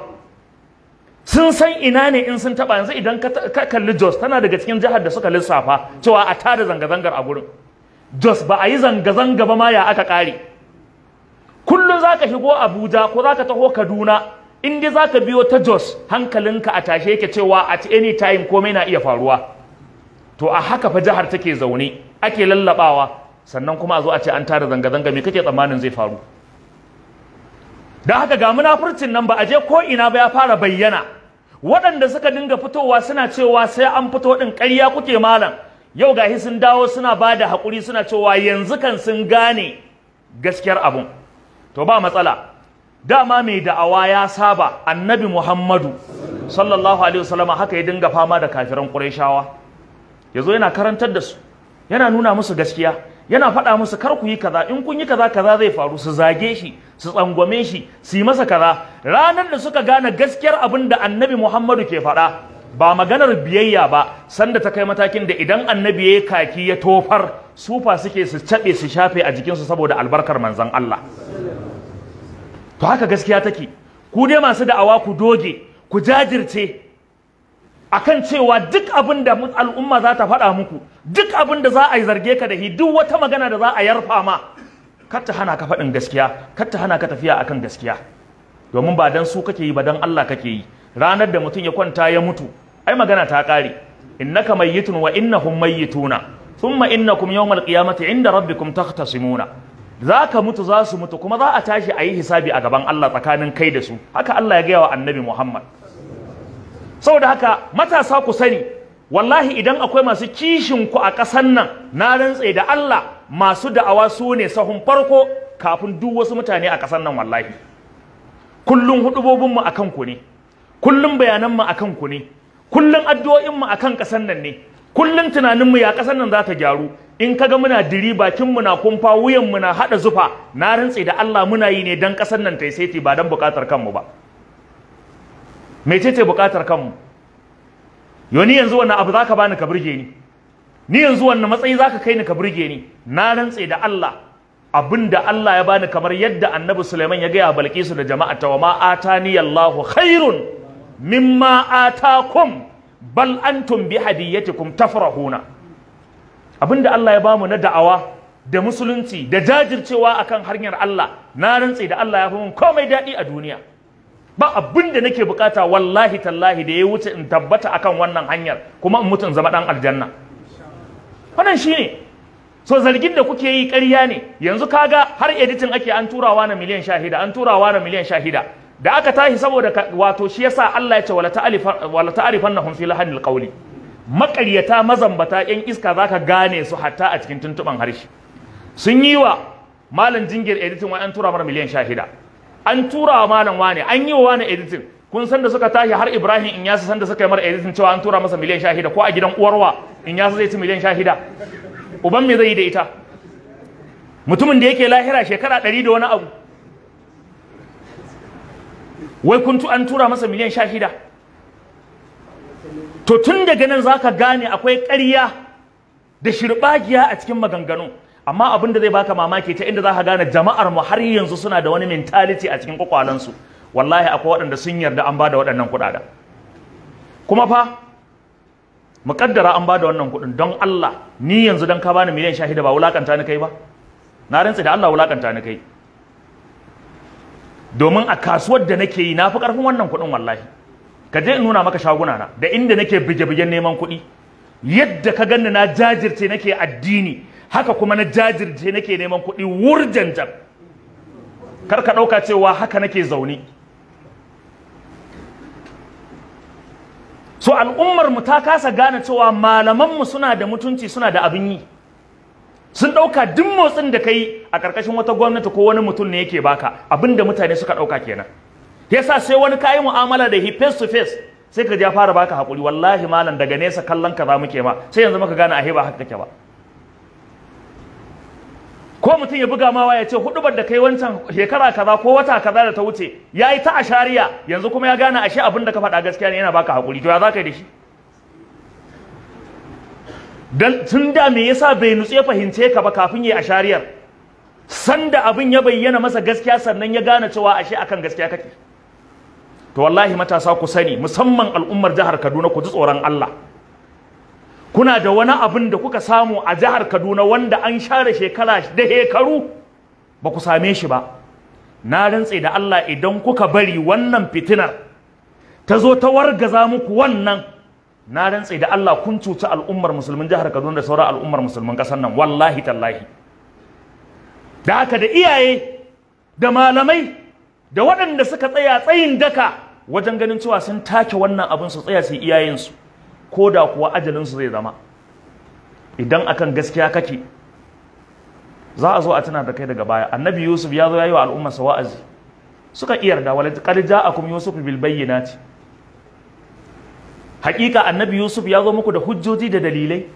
sun san ina ne in sun taba yanzu idan ka kalli Jos tana daga cikin jihar da suka lissafa cewa a tada zanga-zangar a gurin Jos ba a yi zanga-zanga ba ma ya aka kare kullum za ka shigo Abuja ko za ka taho Kaduna in dai za ka biyo ta Jos hankalinka a tashe yake cewa at any time komai na iya faruwa to a haka fa jihar take zaune ake lallabawa sannan kuma a zo a ce an tada zanga-zanga me kake tsammanin zai faru da haka ga munafurcin nan ba a je ko ina ba ya fara bayyana waɗanda suka dinga fitowa suna cewa sai an fito ɗin ƙarya kuke malam yau gahi sun dawo suna ba da haƙuri suna cewa yanzu kan sun gane gaskiyar abun to ba matsala dama mai da'awa ya saba annabi muhammadu sallallahu alaihi wasallam haka ya dinga fama da kafiran ƙurayshawa yazo yana karantar da su yana nuna musu gaskiya yana faɗa musu kar ku yi kaza in kun yi kaza kaza zai faru su zage shi su tsangwame shi su yi masa kaza ranar da suka gane gaskiyar abin da annabi muhammadu ke faɗa ba maganar biyayya ba sanda ta kai matakin da idan annabi ya kaki ya tofar sufa suke su caɓe su shafe a jikinsu saboda albarkar manzan Allah to haka gaskiya take ku dai masu da'awa ku doge ku jajirce akan cewa duk abin da al'umma za ta faɗa muku duk abin da za a yi zarge ka da shi duk wata magana da za a yarfa ma kar ta hana ka faɗin gaskiya kar ta hana ka tafiya akan gaskiya domin ba dan su kake yi ba dan Allah kake yi ranar da mutum ya kwanta ya mutu ai magana ta ƙare innaka mayyitun wa innahum mayyituna thumma innakum yawmal qiyamati inda rabbikum takhtasimuna za ka mutu za su mutu kuma za a tashi a yi hisabi a gaban Allah tsakanin kai da su haka Allah ya gaya wa annabi Muhammad saboda haka matasa ku sani wallahi idan akwai masu kishin ku a ƙasan nan na rantse da Allah masu da'awa su ne sahun farko kafin duk wasu mutane a ƙasan nan wallahi kullum hudubobin mu akan ku ne kullum bayanan mu akan ku ne kullum addu'o'in mu akan ƙasan nan ne kullum tunanin mu ya ƙasan nan za ta gyaru in kaga muna diri bakin mu na kumfa wuyan mu na hada zufa na rantse da Allah muna yi ne dan ƙasan nan ta yi saiti ba dan buƙatar kanmu ba mecece bukatar kanmu yo ni yanzu wannan abu zaka bani ka burge ni ni yanzu wannan matsayi zaka kai ni ka burge ni na rantse da Allah abinda Allah ya bani kamar yadda Annabi Sulaiman ya gaya Balkisu da jama'a ta wa ma atani Allahu khairun mimma atakum bal antum bi hadiyatikum tafrahuna abinda Allah ya bamu na da'awa da musulunci da jajircewa akan hanyar Allah na rantse da Allah ya fi mun komai daɗi a duniya ba abin da nake bukata wallahi tallahi da ya wuce in tabbata akan wannan hanyar kuma in mutu in zama dan aljanna wannan shine so zargin da kuke yi ƙarya ne yanzu kaga har editing ake an turawa na miliyan shahida an turawa na miliyan shahida da aka tashi saboda wato shi yasa Allah ya ce wala ta'rifan wala ta'rifannahum fi lahanil qawli maƙaryata mazambata yan iska zaka gane su hatta a cikin tuntuban harshe sun yi wa malam jingir editing wai an tura mara miliyan shahida an tura wa malam wane an yi wa wani editing kun san da suka tashi har ibrahim in yasa san da suka yi mara editing cewa an tura masa miliyan shahida ko a gidan uwarwa in yasa zai ci miliyan shahida uban me zai yi da ita mutumin da yake lahira shekara ɗari da wani abu wai kun an tura masa miliyan shahida to tun daga nan zaka gane akwai ƙarya da shirɓagiya a cikin maganganu amma abin da zai baka mamaki ta inda za ka gane jama'ar mu har yanzu suna da wani mentality a cikin kwakwalansu wallahi akwai waɗanda sun yarda an bada waɗannan kuɗaɗen kuma fa muƙaddara an bada wannan kuɗin don Allah ni yanzu don ka bani miliyan shahida ba wulakanta ni kai ba na rantsi da Allah wulakanta ni kai domin a kasuwar da nake yi na fi ƙarfin wannan kuɗin wallahi ka je in nuna maka shaguna na da inda nake bige-bigen neman kuɗi yadda ka ganni na jajirce nake addini haka kuma na jajirce nake neman kuɗi wurjanjan kar ka ɗauka cewa haka nake zaune so al'ummar mu ta kasa gane cewa malaman mu suna da mutunci suna da abin yi sun ɗauka duk motsin da kai a ƙarƙashin wata gwamnati ko wani mutum ne yake baka abin da mutane suka ɗauka kenan yasa sai wani kayi mu'amala da he face to face sai ka ja fara baka haƙuri wallahi malam daga nesa kallon ka za muke ma sai yanzu muka gane ahe ba haka kake ba ko mutum ya buga mawa ya ce hudubar da kai wancan shekara kaza ko wata kaza da ta wuce ya yi ta ashariya yanzu kuma ya gane ashe abin da ka faɗa gaskiya ne yana baka haƙuri to ya za ka yi da shi dan tun da me yasa bai nutse fahimce ka ba kafin yi ashariyar sanda abin ya bayyana masa gaskiya sannan ya gane cewa ashe akan gaskiya kake to wallahi matasa ku sani musamman al'ummar jihar Kaduna ku ji tsoron Allah kuna da wani abin da kuka samu a jihar Kaduna wanda an share shekara da hekaru ba ku same shi ba na rantse da Allah idan kuka bari wannan fitinar ta zo ta wargaza muku wannan na rantse da Allah kun cuci al'ummar musulmin jihar Kaduna da sauran al'ummar musulmin ƙasar nan wallahi tallahi da haka da iyaye da malamai da waɗanda suka tsaya tsayin daka wajen ganin cewa sun take wannan abin su tsaya su iyayensu ko da kuwa ajalinsu zai zama idan akan gaskiya kake za a zo a tuna da kai daga baya annabi yusuf ya zo ya yi wa al'ummarsa wa'azi suka iya yarda wala qad ja'akum yusuf bil bayyinati hakika annabi yusuf ya zo muku da hujjoji da dalilai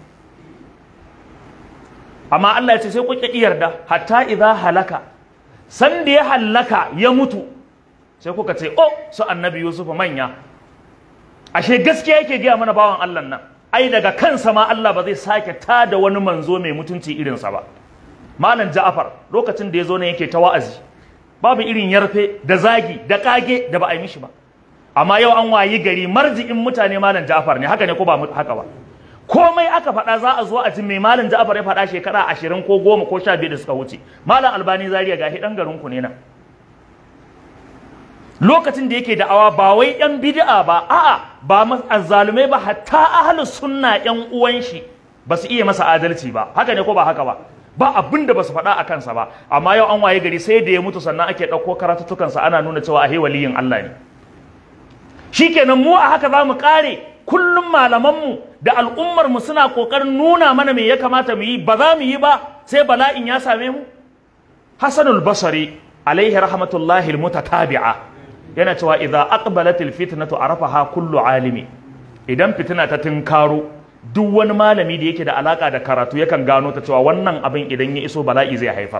amma Allah ya ce sai ku ki yarda hatta idza halaka san da ya halaka ya mutu sai kuka ce oh su annabi yusuf manya ashe gaskiya yake gaya mana bawan Allah nan ai daga kansa ma Allah ba zai sake tada wani manzo mai mutunci irinsa ba malam Ja'far lokacin da ya zo ne yake ta wa'azi babu irin yarfe da zagi da kage da ba a yi mishi ba amma yau an wayi gari marji'in mutane malam Ja'far ne haka ne ko ba haka ba komai aka faɗa za a zo a ji mai malam Ja'far ya faɗa shekara ashirin ko goma ko sha biyu da suka wuce malam Albani Zaria gashi dan garin ku ne nan lokacin da yake da'awa ba wai yan bid'a ba a'a ba azzalumai ba hatta ahlus sunna yan uwan shi ba su iya masa adalci ba haka ne ko ba haka ba ba abin da ba su faɗa a kansa ba amma yau an waye gari sai da ya mutu sannan ake ɗauko karatuttukansa ana nuna cewa ahe waliyin Allah ne shikenan mu a haka za mu ƙare kullum malamanmu da al'ummarmu suna ƙoƙarin nuna mana me ya kamata mu yi ba za mu yi ba sai bala'in ya same mu hasanul basari alaihi rahmatullahi almutatabi'a yana cewa idza aqbalatil fitnatu arafaha kullu alimi idan fitina ta tinkaro duk wani malami da yake da alaka da karatu yakan gano ta cewa wannan abin idan ya iso bala'i zai haifar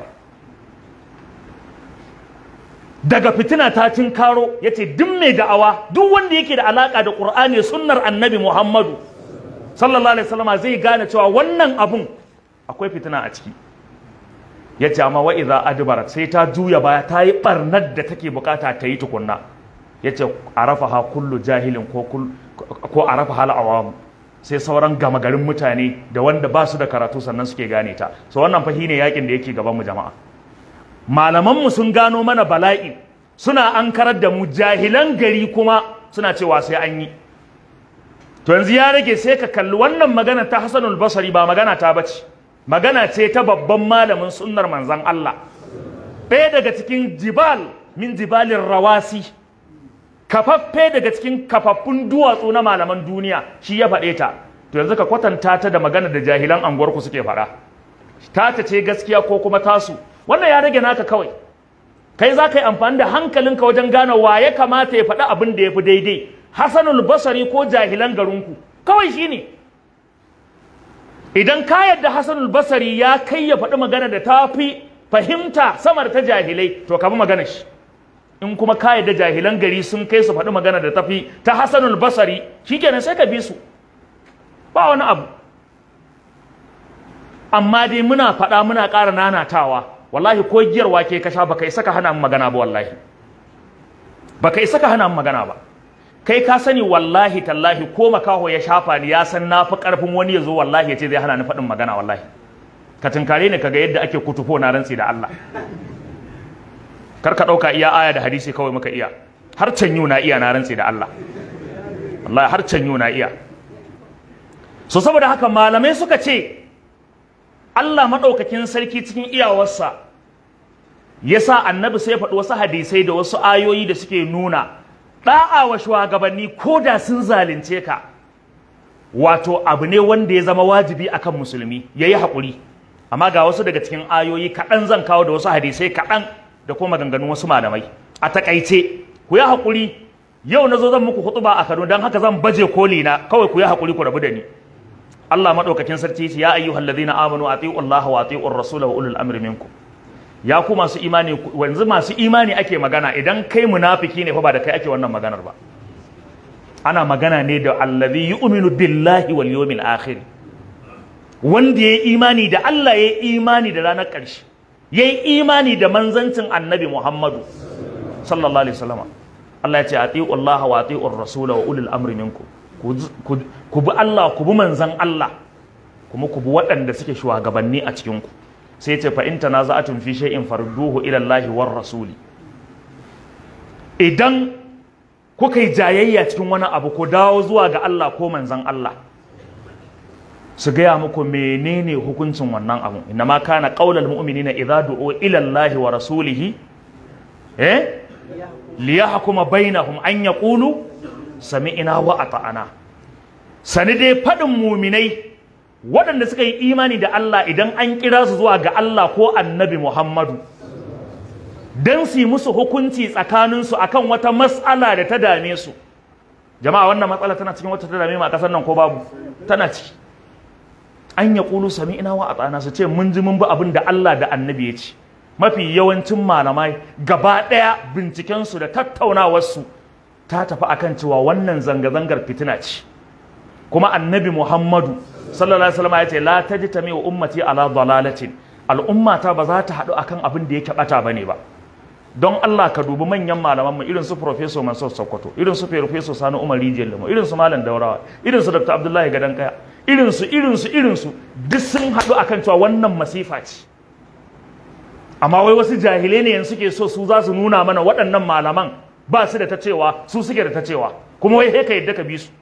daga fitina ta tinkaro yace duk mai da'awa duk wanda yake da alaka da qur'ani sunnar annabi muhammadu sallallahu alaihi wasallama zai gane cewa wannan abun akwai fitina a ciki ya ce amma wa'iza adbarat sai ta juya baya ta yi barnar da take bukata ta yi tukunna ya ce a rafa ha kullu jahilin ko a rafa hal awamu sai sauran gama garin mutane da wanda ba su da karatu sannan suke gane ta so wannan fahi ne yakin da yake gaban mu jama'a malamanmu sun gano mana bala'i suna an karar da mu jahilan gari kuma suna cewa sai an yi to yanzu ya rage sai ka kalli wannan magana ta hasanul basari ba magana ta bace magana ce ta babban malamin sunnar manzan Allah ɗaya daga cikin jibal min jibalin rawasi kafaffe daga cikin kafaffun duwatsu na malaman duniya shi ya faɗe ta to yanzu ka kwatanta ta da magana da jahilan anguwarku suke faɗa ta ta ce gaskiya ko kuma tasu wannan ya rage naka kawai kai za ka yi amfani da hankalinka wajen gane wa ya kamata ya faɗi abin da ya fi daidai hasanul basari ko jahilan garinku kawai shi ne idan ka yadda Hassanul Basari ya kai ya faɗi magana da ta fi fahimta samar ta jahilai to ka bi magana shi in kuma ka yadda jahilan gari sun kai su faɗi magana da ta fi ta Hassanul Basari shikenan sai ka bi su ba wani abu amma dai muna faɗa muna ƙara nanatawa wallahi ko giyar wake ka sha baka isa ka hana mu magana ba wallahi baka isa ka hana magana ba kai ka sani wallahi tallahi ko makaho ya shafa ni ya san na fi karfin wani ya zo wallahi ya ce zai hana ni faɗin magana wallahi ka tunkare ni kaga yadda ake kutufo na rantsi da Allah kar ka ɗauka iya aya da hadisi kawai muka iya har canyu na iya na rantsi da Allah wallahi har canyu na iya so saboda haka malamai suka ce Allah maɗaukakin sarki cikin iyawarsa ya sa annabi sai faɗi wasu hadisai da wasu ayoyi da suke nuna ɗa'a wa shugabanni ko da sun zalunce ka wato abu ne wanda ya zama wajibi akan musulmi ya yi haƙuri amma ga wasu daga cikin ayoyi kaɗan zan kawo da wasu hadisai kaɗan da kuma maganganun wasu malamai a taƙaice ku yi haƙuri yau na zo zan muku hutuba a Kano don haka zan baje koli na kawai ku yi haƙuri ku rabu da ni Allah madaukakin sarki ya ayyuhal ladina amanu atiiu Allah wa atiiu ar-rasul wa ulul amri minkum ya ku masu imani wanzu masu imani ake magana idan kai munafiki ne fa ba da kai ake wannan maganar ba ana magana ne da allazi yu'minu billahi wal yawmil akhir wanda yayi imani da Allah yayi imani da ranar ƙarshe yayi imani da manzancin annabi Muhammadu sallallahu alaihi wasallam Allah ya ce atiiu Allah wa atiiu ar-rasul wa ulul amri minkum ku bi Allah ku bi manzan Allah kuma ku bi waɗanda suke shugabanni a cikinku sai ce fa in tanaza'atun fi shay'in farduhu ila Allah war rasuli idan kuka yi jayayya cikin wani abu ku dawo zuwa ga Allah ko manzan Allah su gaya muku menene hukuncin wannan abu inna ma kana qaulal mu'minina idza du'u ila Allah wa rasulihi eh liyahkuma bainahum an yaqulu sami'ina wa ata'ana sani dai faɗin muminai waɗanda suka yi imani da Allah idan an kira su zuwa ga Allah ko annabi Muhammadu don su yi musu hukunci tsakaninsu akan wata matsala da ta dame su jama'a wannan matsala tana cikin wata ta dame ma a ƙasar nan ko babu tana ciki an ya ƙulu sami'ina wa ata'ana su ce mun ji mun bi abin da Allah da annabi ya ce mafi yawancin malamai gaba ɗaya bincikensu da tattaunawarsu ta tafi akan cewa wannan zanga-zangar fitina ce kuma annabi muhammadu sallallahu alaihi wasallam ya ce la tajtami wa ummati ala dalalatin al'ummata ba za ta haɗu akan abin da yake bata bane ba don Allah ka dubi manyan malaman mu irin su professor Mansur Sokoto irin su professor Sani Umar Rijiyar Lemo irin su Malam Daurawa irin su Dr. Abdullahi Gadan Kaya irin su irin su irin su duk sun haɗu akan cewa wannan masifa ce amma wai wasu jahilai ne yanzu suke so su za su nuna mana waɗannan malaman ba su da ta cewa su suke da ta cewa kuma wai ka yadda ka bi su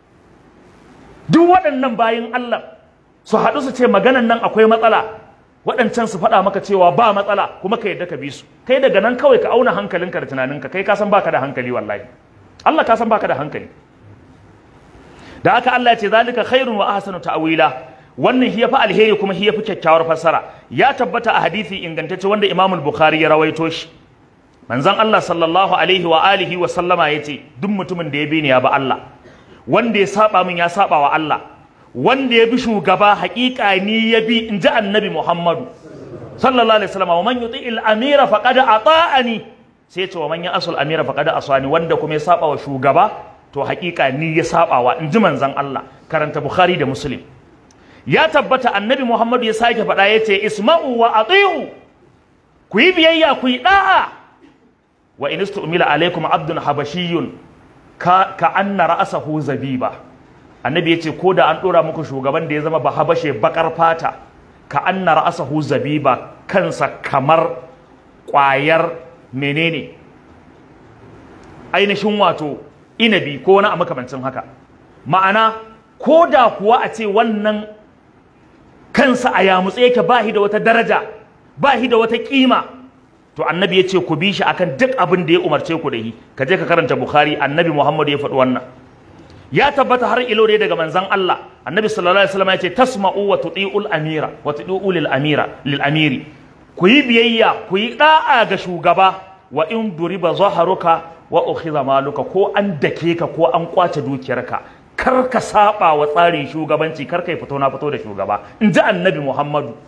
duk waɗannan bayin Allah su haɗu su ce maganan nan akwai matsala waɗancan su faɗa maka cewa ba matsala kuma ka yadda ka bi su kai daga nan kawai ka auna hankalinka da tunaninka kai ka san baka da hankali wallahi Allah ka san baka da hankali da haka Allah ya ce zalika khairun wa ahsanu ta'wila wannan hiya fa alheri kuma hiya fi kyakkyawar fassara ya tabbata a hadisi ingantacce wanda Imam Bukhari ya rawaito shi manzon Allah sallallahu alaihi wa alihi wa sallama yace duk mutumin da ya bi ni ya ba Allah wanda ya saba min ya saba wa Allah wanda ya bi shugaba haƙiƙa ni ya bi in ji annabi Muhammadu sallallahu alaihi wasallam wa man yuti al amira faqad ata'ani sai ya ce wa man ya asul amira faqad asani wanda kuma ya saba wa shugaba to haƙiƙa ni ya saba wa in ji manzon Allah karanta Bukhari da Muslim ya tabbata annabi Muhammadu ya sake faɗa ya ce isma'u wa ati'u ku yi biyayya ku yi da'a wa in istumila alaikum abdun habashiyun ka ka anna ra'sahu zabiba annabi yace ko da an dora muku shugaban da ya zama ba habashe bakar fata ka anna ra'sahu zabiba kansa kamar kwayar menene ainihin wato inabi ko wani a makamancin haka ma'ana ko da kuwa a ce wannan kansa a yamutse yake ba da wata daraja ba da wata kima to annabi ya ce ku bi shi akan duk abin da ya umarce ku da yi ka je ka karanta bukhari annabi muhammad ya faɗi wannan ya tabbata har ilo dai daga manzon Allah annabi sallallahu alaihi wasallam ya ce tasma'u wa tuti'ul amira wa tuti'u lil amira lil amiri ku yi biyayya ku yi da'a ga shugaba wa in duriba zaharuka wa ukhiza maluka ko an dake ka ko an kwace dukiyarka kar ka saba wa tsarin shugabanci kar ka fito na fito da shugaba in ji annabi muhammadu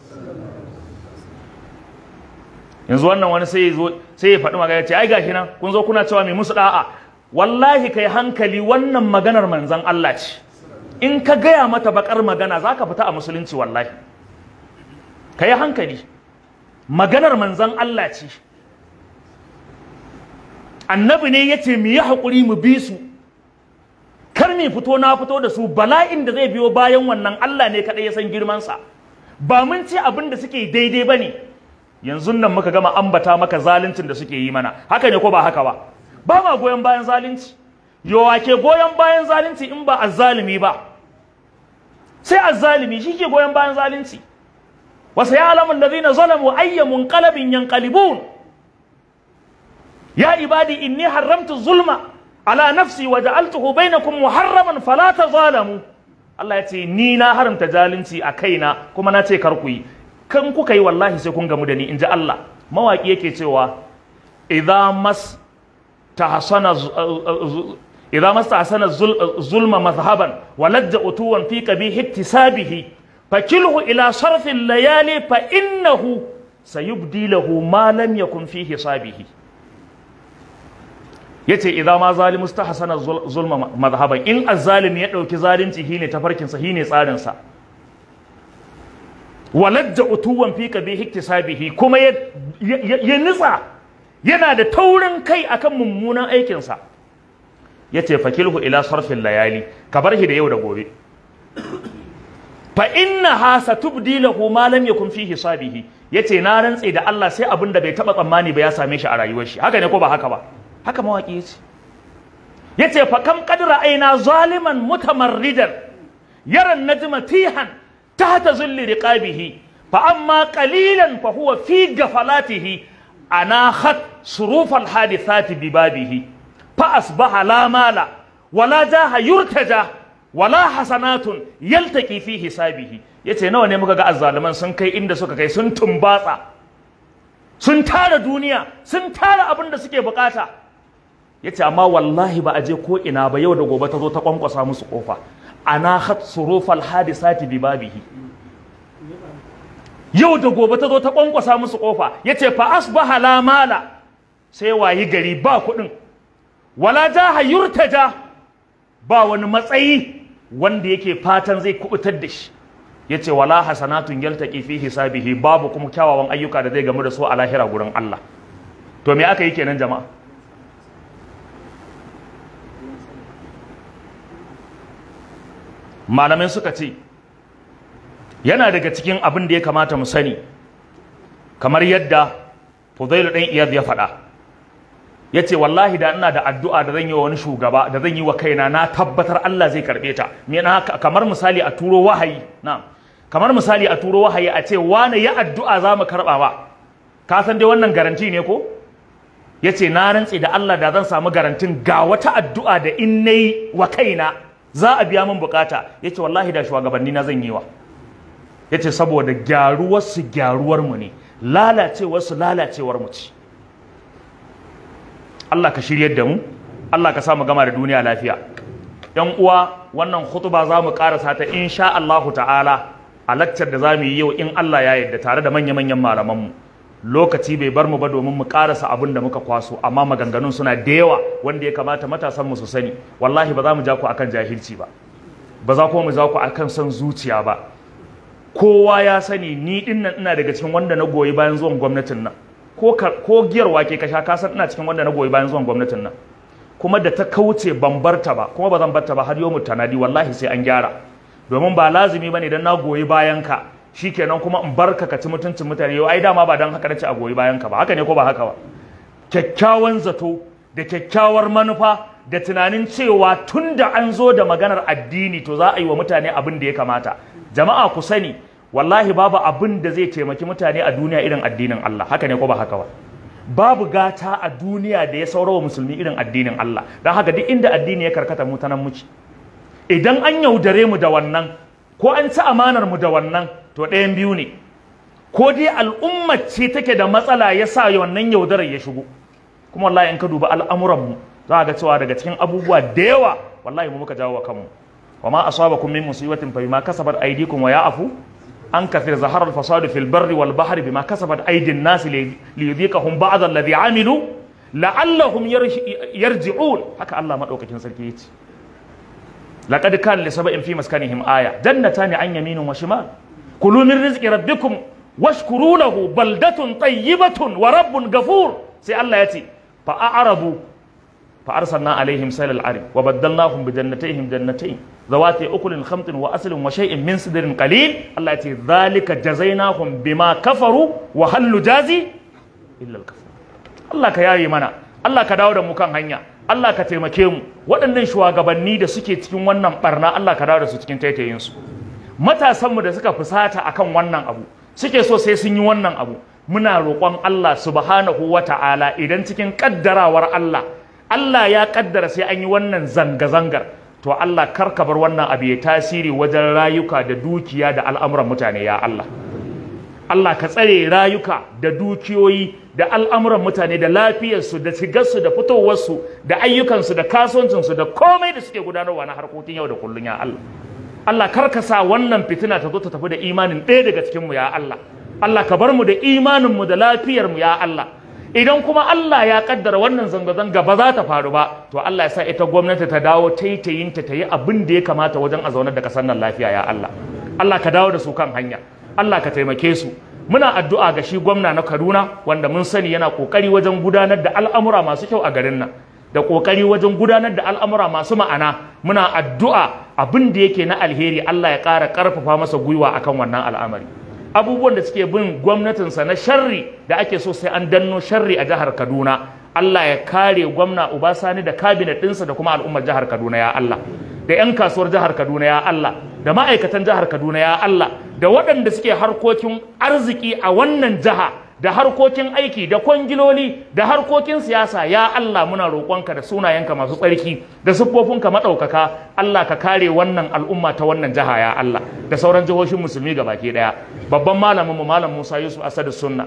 yanzu wannan wani sai zo sai ya faɗi magana ce ai gashi nan kun zo kuna cewa mai musu da'a wallahi kai hankali wannan maganar manzon Allah ce in ka gaya mata bakar magana zaka fita a musulunci wallahi kai hankali maganar manzon Allah ce annabi ne yace mu yi hakuri mu bi su kar mu fito na fito da su bala'in da zai biyo bayan wannan Allah ne kadai ya san girman sa ba mun ce abin da suke daidai bane yanzu nan muka gama ambata maka zaluncin da suke yi mana haka ne ko ba haka ba ba ma goyon bayan zalunci yawa ke goyon bayan zalunci in ba azzalimi ba sai azzalimi shi ke goyon bayan zalunci wasu ya alamun da zina zalamu ayya munqalabin yanqalibun ya ibadi inni haramtu zulma ala nafsi wa ja'altuhu bainakum muharraman fala tazalamu Allah ya ce ni na haramta zalunci a kaina kuma na ce kar ku yi kan kuka yi wallahi sai kun gamu da ni in ji Allah mawaki yake cewa idza mas tahsana idza mas tahsana zulma mazhaban wa ladda utuwan fi qabih iktisabihi fakilhu ila sarfi layali fa innahu sayubdi lahu ma lam yakun fi hisabihi yace idza ma zalimu stahsana zulma mazhaban in azzalimi ya dauki zalunci shine tafarkin sa shine tsarin sa waladda utuwan fi kabi hiktisabihi kuma ya, ya, nitsa yana da taurin kai akan mummunan aikinsa ya ce fakilhu ila sarfin layali ka bar shi da yau da gobe fa inna ha satubdi lahu ma lam yakun fi hisabihi yace na rantse da Allah sai abin da bai taba tsammani ba ya same shi a rayuwar shi haka ne ko ba haka ba haka mawaki yace yace fa kam qadra aina zaliman mutamarridan yara najma tihan تحت ظل رقابه فأما قليلا فهو في غفلاته أناخت صروف الحادثات ببابه فأصبح لا مال ولا جاه يرتجى ولا حسنات يلتقي في حسابه yace nawa ne muka ga azzaluman sun kai inda suka kai sun tumbatsa sun tara duniya sun tara abin da suke bukata yace amma wallahi ba a je ko ina ba yau da gobe ta zo ta kwankwasa musu kofa ana hat surufal hadisati bi babihi yau da gobe ta zo ta kwankwasa musu kofa yace fa asbaha la mala sai wayi gari ba kuɗin wala jaha yurtaja ba wani matsayi wanda yake fatan zai kubutar da shi yace wala hasanatun yaltaqi fi hisabihi babu kuma kyawawan ayyuka da zai gamu da su a lahira gurin Allah to me aka yi kenan jama'a malamai suka ce yana daga cikin abin da ya kamata mu sani kamar yadda Fudailu ɗan Iyad ya faɗa ya ce wallahi da ina da addu'a da zan yi wa wani shugaba da zan yi wa kaina na tabbatar Allah zai karɓe ta kamar misali a turo wahayi na kamar misali a turo wahayi a ce wane ya addu'a za mu karɓa ba ka san dai wannan garanti ne ko ya ce na rantse da Allah da zan samu garantin ga wata addu'a da in na yi wa kaina za a biya min bukata ya ce wallahi da shugabanni na zan yi wa ya ce saboda gyaruwarsu gyaruwarmu ne lalacewarsu lalacewar mu ce Allah ka shiryar da mu Allah ka samu gama da duniya lafiya yan uwa wannan hutuba za mu karasa ta insha Allahu ta'ala a laccar da za mu yi yau in Allah ya yarda tare da manya-manyan malamanmu lokaci bai bar mu ba domin mu karasa abin da muka kwaso amma maganganun suna da yawa wanda ya kamata matasan mu su sani wallahi ba za mu ja ku akan jahilci ba ba za kuma mu ja ku akan son zuciya ba kowa ya sani ni din nan ina daga cikin wanda na goyi bayan zuwan gwamnatin nan ko ko giyar wake ka sha ka san ina cikin wanda na goyi bayan zuwan gwamnatin nan kuma da ta kauce ban barta ba kuma ba zan barta ba har yau tanadi wallahi sai an gyara domin ba lazimi bane dan na goyi bayan ka shikenan kuma in barka ka ci mutuncin mutane yau ai dama ba dan haka nace a goyi bayan ka ba haka ne ko ba haka ba kyakkyawan zato da kyakkyawar manufa da tunanin cewa tunda an zo da maganar addini to za a yi wa mutane abin da ya kamata jama'a ku sani wallahi babu abin da zai taimaki mutane a duniya irin addinin Allah haka ne ko ba haka ba babu gata a duniya da ya saurawa musulmi irin addinin Allah don haka duk inda addini ya karkata mu ta nan muke idan an yaudare mu da wannan ko an ci amanar mu da wannan to ɗayan biyu ne ko dai al'umma ce take da matsala ya sa wannan yaudarar ya shigo kuma wallahi in ka duba al'amuran mu za ga cewa daga cikin abubuwa da yawa wallahi mu muka jawo wa kanmu wa ma asabakum min musibatin fa bima kasabat aydikum wa ya'fu an kathir zahara al-fasad fil barri wal bahri bima kasabat aydin nas li yudhiqahum ba'd alladhi amilu la'allahum yarji'un haka Allah madaukakin sarki yace laqad kana li sab'in fi maskanihim aya jannatani an yaminin wa shimal kulu min rizqi rabbikum washkuru lahu baldatun tayyibatun wa rabbun ghafur sai Allah yace fa a'radu fa arsalna alaihim sailal arim wa baddalnahum bi jannatayhim jannatayn zawati ukulin khamtin wa aslin wa shay'in min sidrin qalil Allah ya ce zalika jazainahum bima kafaru wa hal nujazi illa al kafur Allah ka yaye mana Allah ka dawo da mu kan hanya Allah ka taimake mu waɗannan shugabanni da suke cikin wannan barna Allah ka dawo da su cikin taitayin su matasanmu da suka fusata akan wannan abu suke so sai sun yi wannan abu muna roƙon Allah subhanahu wa ta'ala idan cikin ƙaddarawar Allah Allah ya ƙaddara sai an yi wannan zanga-zangar to Allah kar ka bar wannan abu ya tasiri wajen rayuka da dukiya da al'amuran mutane ya Allah Allah ka tsare rayuka da dukiyoyi da al'amuran mutane da lafiyarsu da shigarsu da fitowarsu da ayyukansu da kasuwancinsu da komai da suke gudanarwa na harkokin yau da kullum ya Allah Allah kar ka sa wannan fitina ta zo ta tafi da imanin ɗaya daga cikinmu ya Allah Allah ka bar mu da imaninmu da lafiyarmu ya Allah idan kuma Allah ya kaddara wannan zanga-zanga ba za ta faru ba to Allah ya sa ita gwamnati ta dawo taitayinta ta yi abin da ya kamata wajen a zaunar da kasar nan lafiya ya Allah Allah ka dawo da su kan hanya Allah ka taimake su muna addu'a ga shi gwamna na Kaduna wanda mun sani yana kokari wajen gudanar da al'amura masu kyau a garin nan da kokari wajen gudanar da al'amura masu ma'ana muna addu'a abin da yake na alheri Allah ya ƙara ƙarfafa masa gwiwa akan wannan al'amari abubuwan da suke bin gwamnatinsa na sharri da ake so sai an danno sharri a jihar Kaduna Allah ya kare gwamna Ubasani da kabinet ɗinsa da kuma al'ummar jihar Kaduna ya Allah da 'yan kasuwar jihar Kaduna ya Allah da ma'aikatan jihar Kaduna ya Allah da waɗanda suke harkokin arziki a wannan jiha da harkokin aiki da kwangiloli da harkokin siyasa ya Allah muna roƙonka da sunayenka masu tsarki da siffofinka maɗaukaka Allah ka kare wannan al'umma ta wannan jiha ya Allah da sauran jihohin musulmi ga baki ɗaya babban malamin mu malam Musa Yusuf Asadu Sunna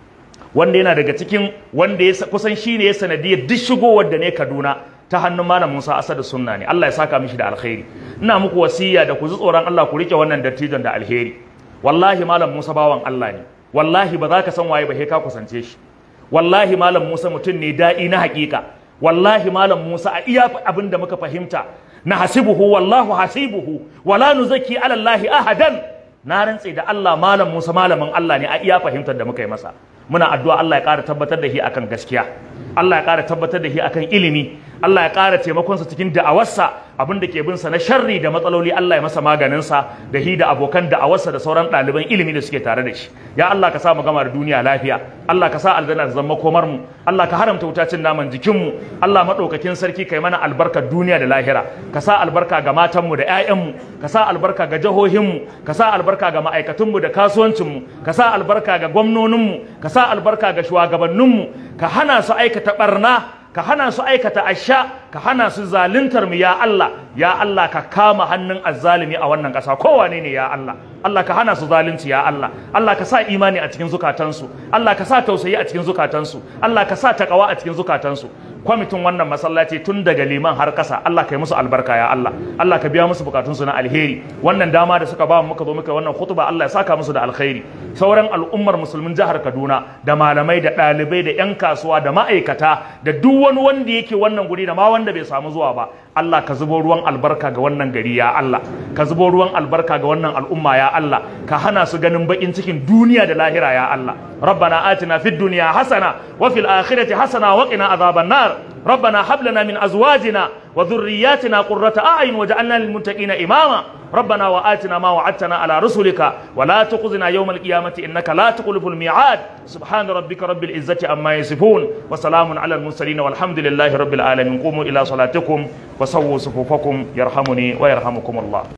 wanda yana daga cikin wanda ya kusan shine ya sanadiyar duk shigowar da ne Kaduna ta hannun malam Musa Asadu Sunna ne Allah ya saka mishi da alkhairi ina muku wasiya da ku ji tsoron Allah ku rike wannan dattijon da alheri wallahi malam Musa bawan Allah ne wallahi ba za ka san waye ba sai ka kusance shi wallahi malam Musa mutum ne da'i na hakika wallahi malam Musa a iya abin da muka fahimta na hasibuhu wallahu hasibuhu wala nuzaki ala Allah ahadan na rantse da Allah malam Musa malamin Allah ne a iya fahimtar da muka yi masa muna addu'a Allah ya ƙara tabbatar da shi akan gaskiya Allah ya ƙara tabbatar da shi akan ilimi Allah ya ƙara taimakonsa cikin da'awarsa abin da ke bin sa na sharri da matsaloli Allah ya masa maganinsa da hi da abokan da'awarsa da sauran ɗaliban ilimi da suke tare da shi ya Allah ka sa mu gama da duniya lafiya Allah ka sa aljanna ta zama komar mu Allah ka haramta wutacin naman jikin mu Allah madaukakin sarki kai mana albarkar duniya da lahira ka sa albarka ga matan mu da ƴaƴan mu ka sa albarka ga jihohin mu ka sa albarka ga ma'aikatun mu da kasuwancin mu ka sa albarka ga gwamnonin mu ka sa albarka ga shugabannin mu ka hana su aikata barna ka hana su aikata asha ka hana su zaluntar mu ya Allah ya Allah ka kama hannun azzalimi a wannan ƙasa kowane ne ya Allah Allah ka hana su zalunci ya Allah Allah ka sa imani a cikin zukatansu Allah ka sa tausayi a cikin zukatansu Allah ka sa takawa a cikin zukatansu kwamitin wannan masallaci tun daga liman har ƙasa Allah ka yi musu albarka ya Allah Allah ka biya musu bukatunsu na alheri wannan dama da suka ba mu muka zo muka wannan khutba Allah ya saka musu da alkhairi sauran al'ummar musulmin jihar Kaduna da malamai da ɗalibai da 'yan kasuwa da ma'aikata da duk wani wanda yake wannan guri da ma wanda bai samu zuwa ba Allah ka zubo ruwan albarka ga wannan gari ya Allah ka zubo ruwan albarka ga wannan al'umma ya Allah ka hana su ganin bakin cikin duniya da lahira ya Allah rabbana atina fid dunya hasana wa fil akhirati hasana wa qina adhaban nar ربنا هب لنا من ازواجنا وذرياتنا قرة اعين واجعلنا للمتقين اماما ربنا واتنا ما وعدتنا على رسلك ولا تخزنا يوم القيامة انك لا تخلف الميعاد سبحان ربك رب العزة عما يصفون وسلام على المرسلين والحمد لله رب العالمين قوموا الى صلاتكم وسووا صفوفكم يرحمني ويرحمكم الله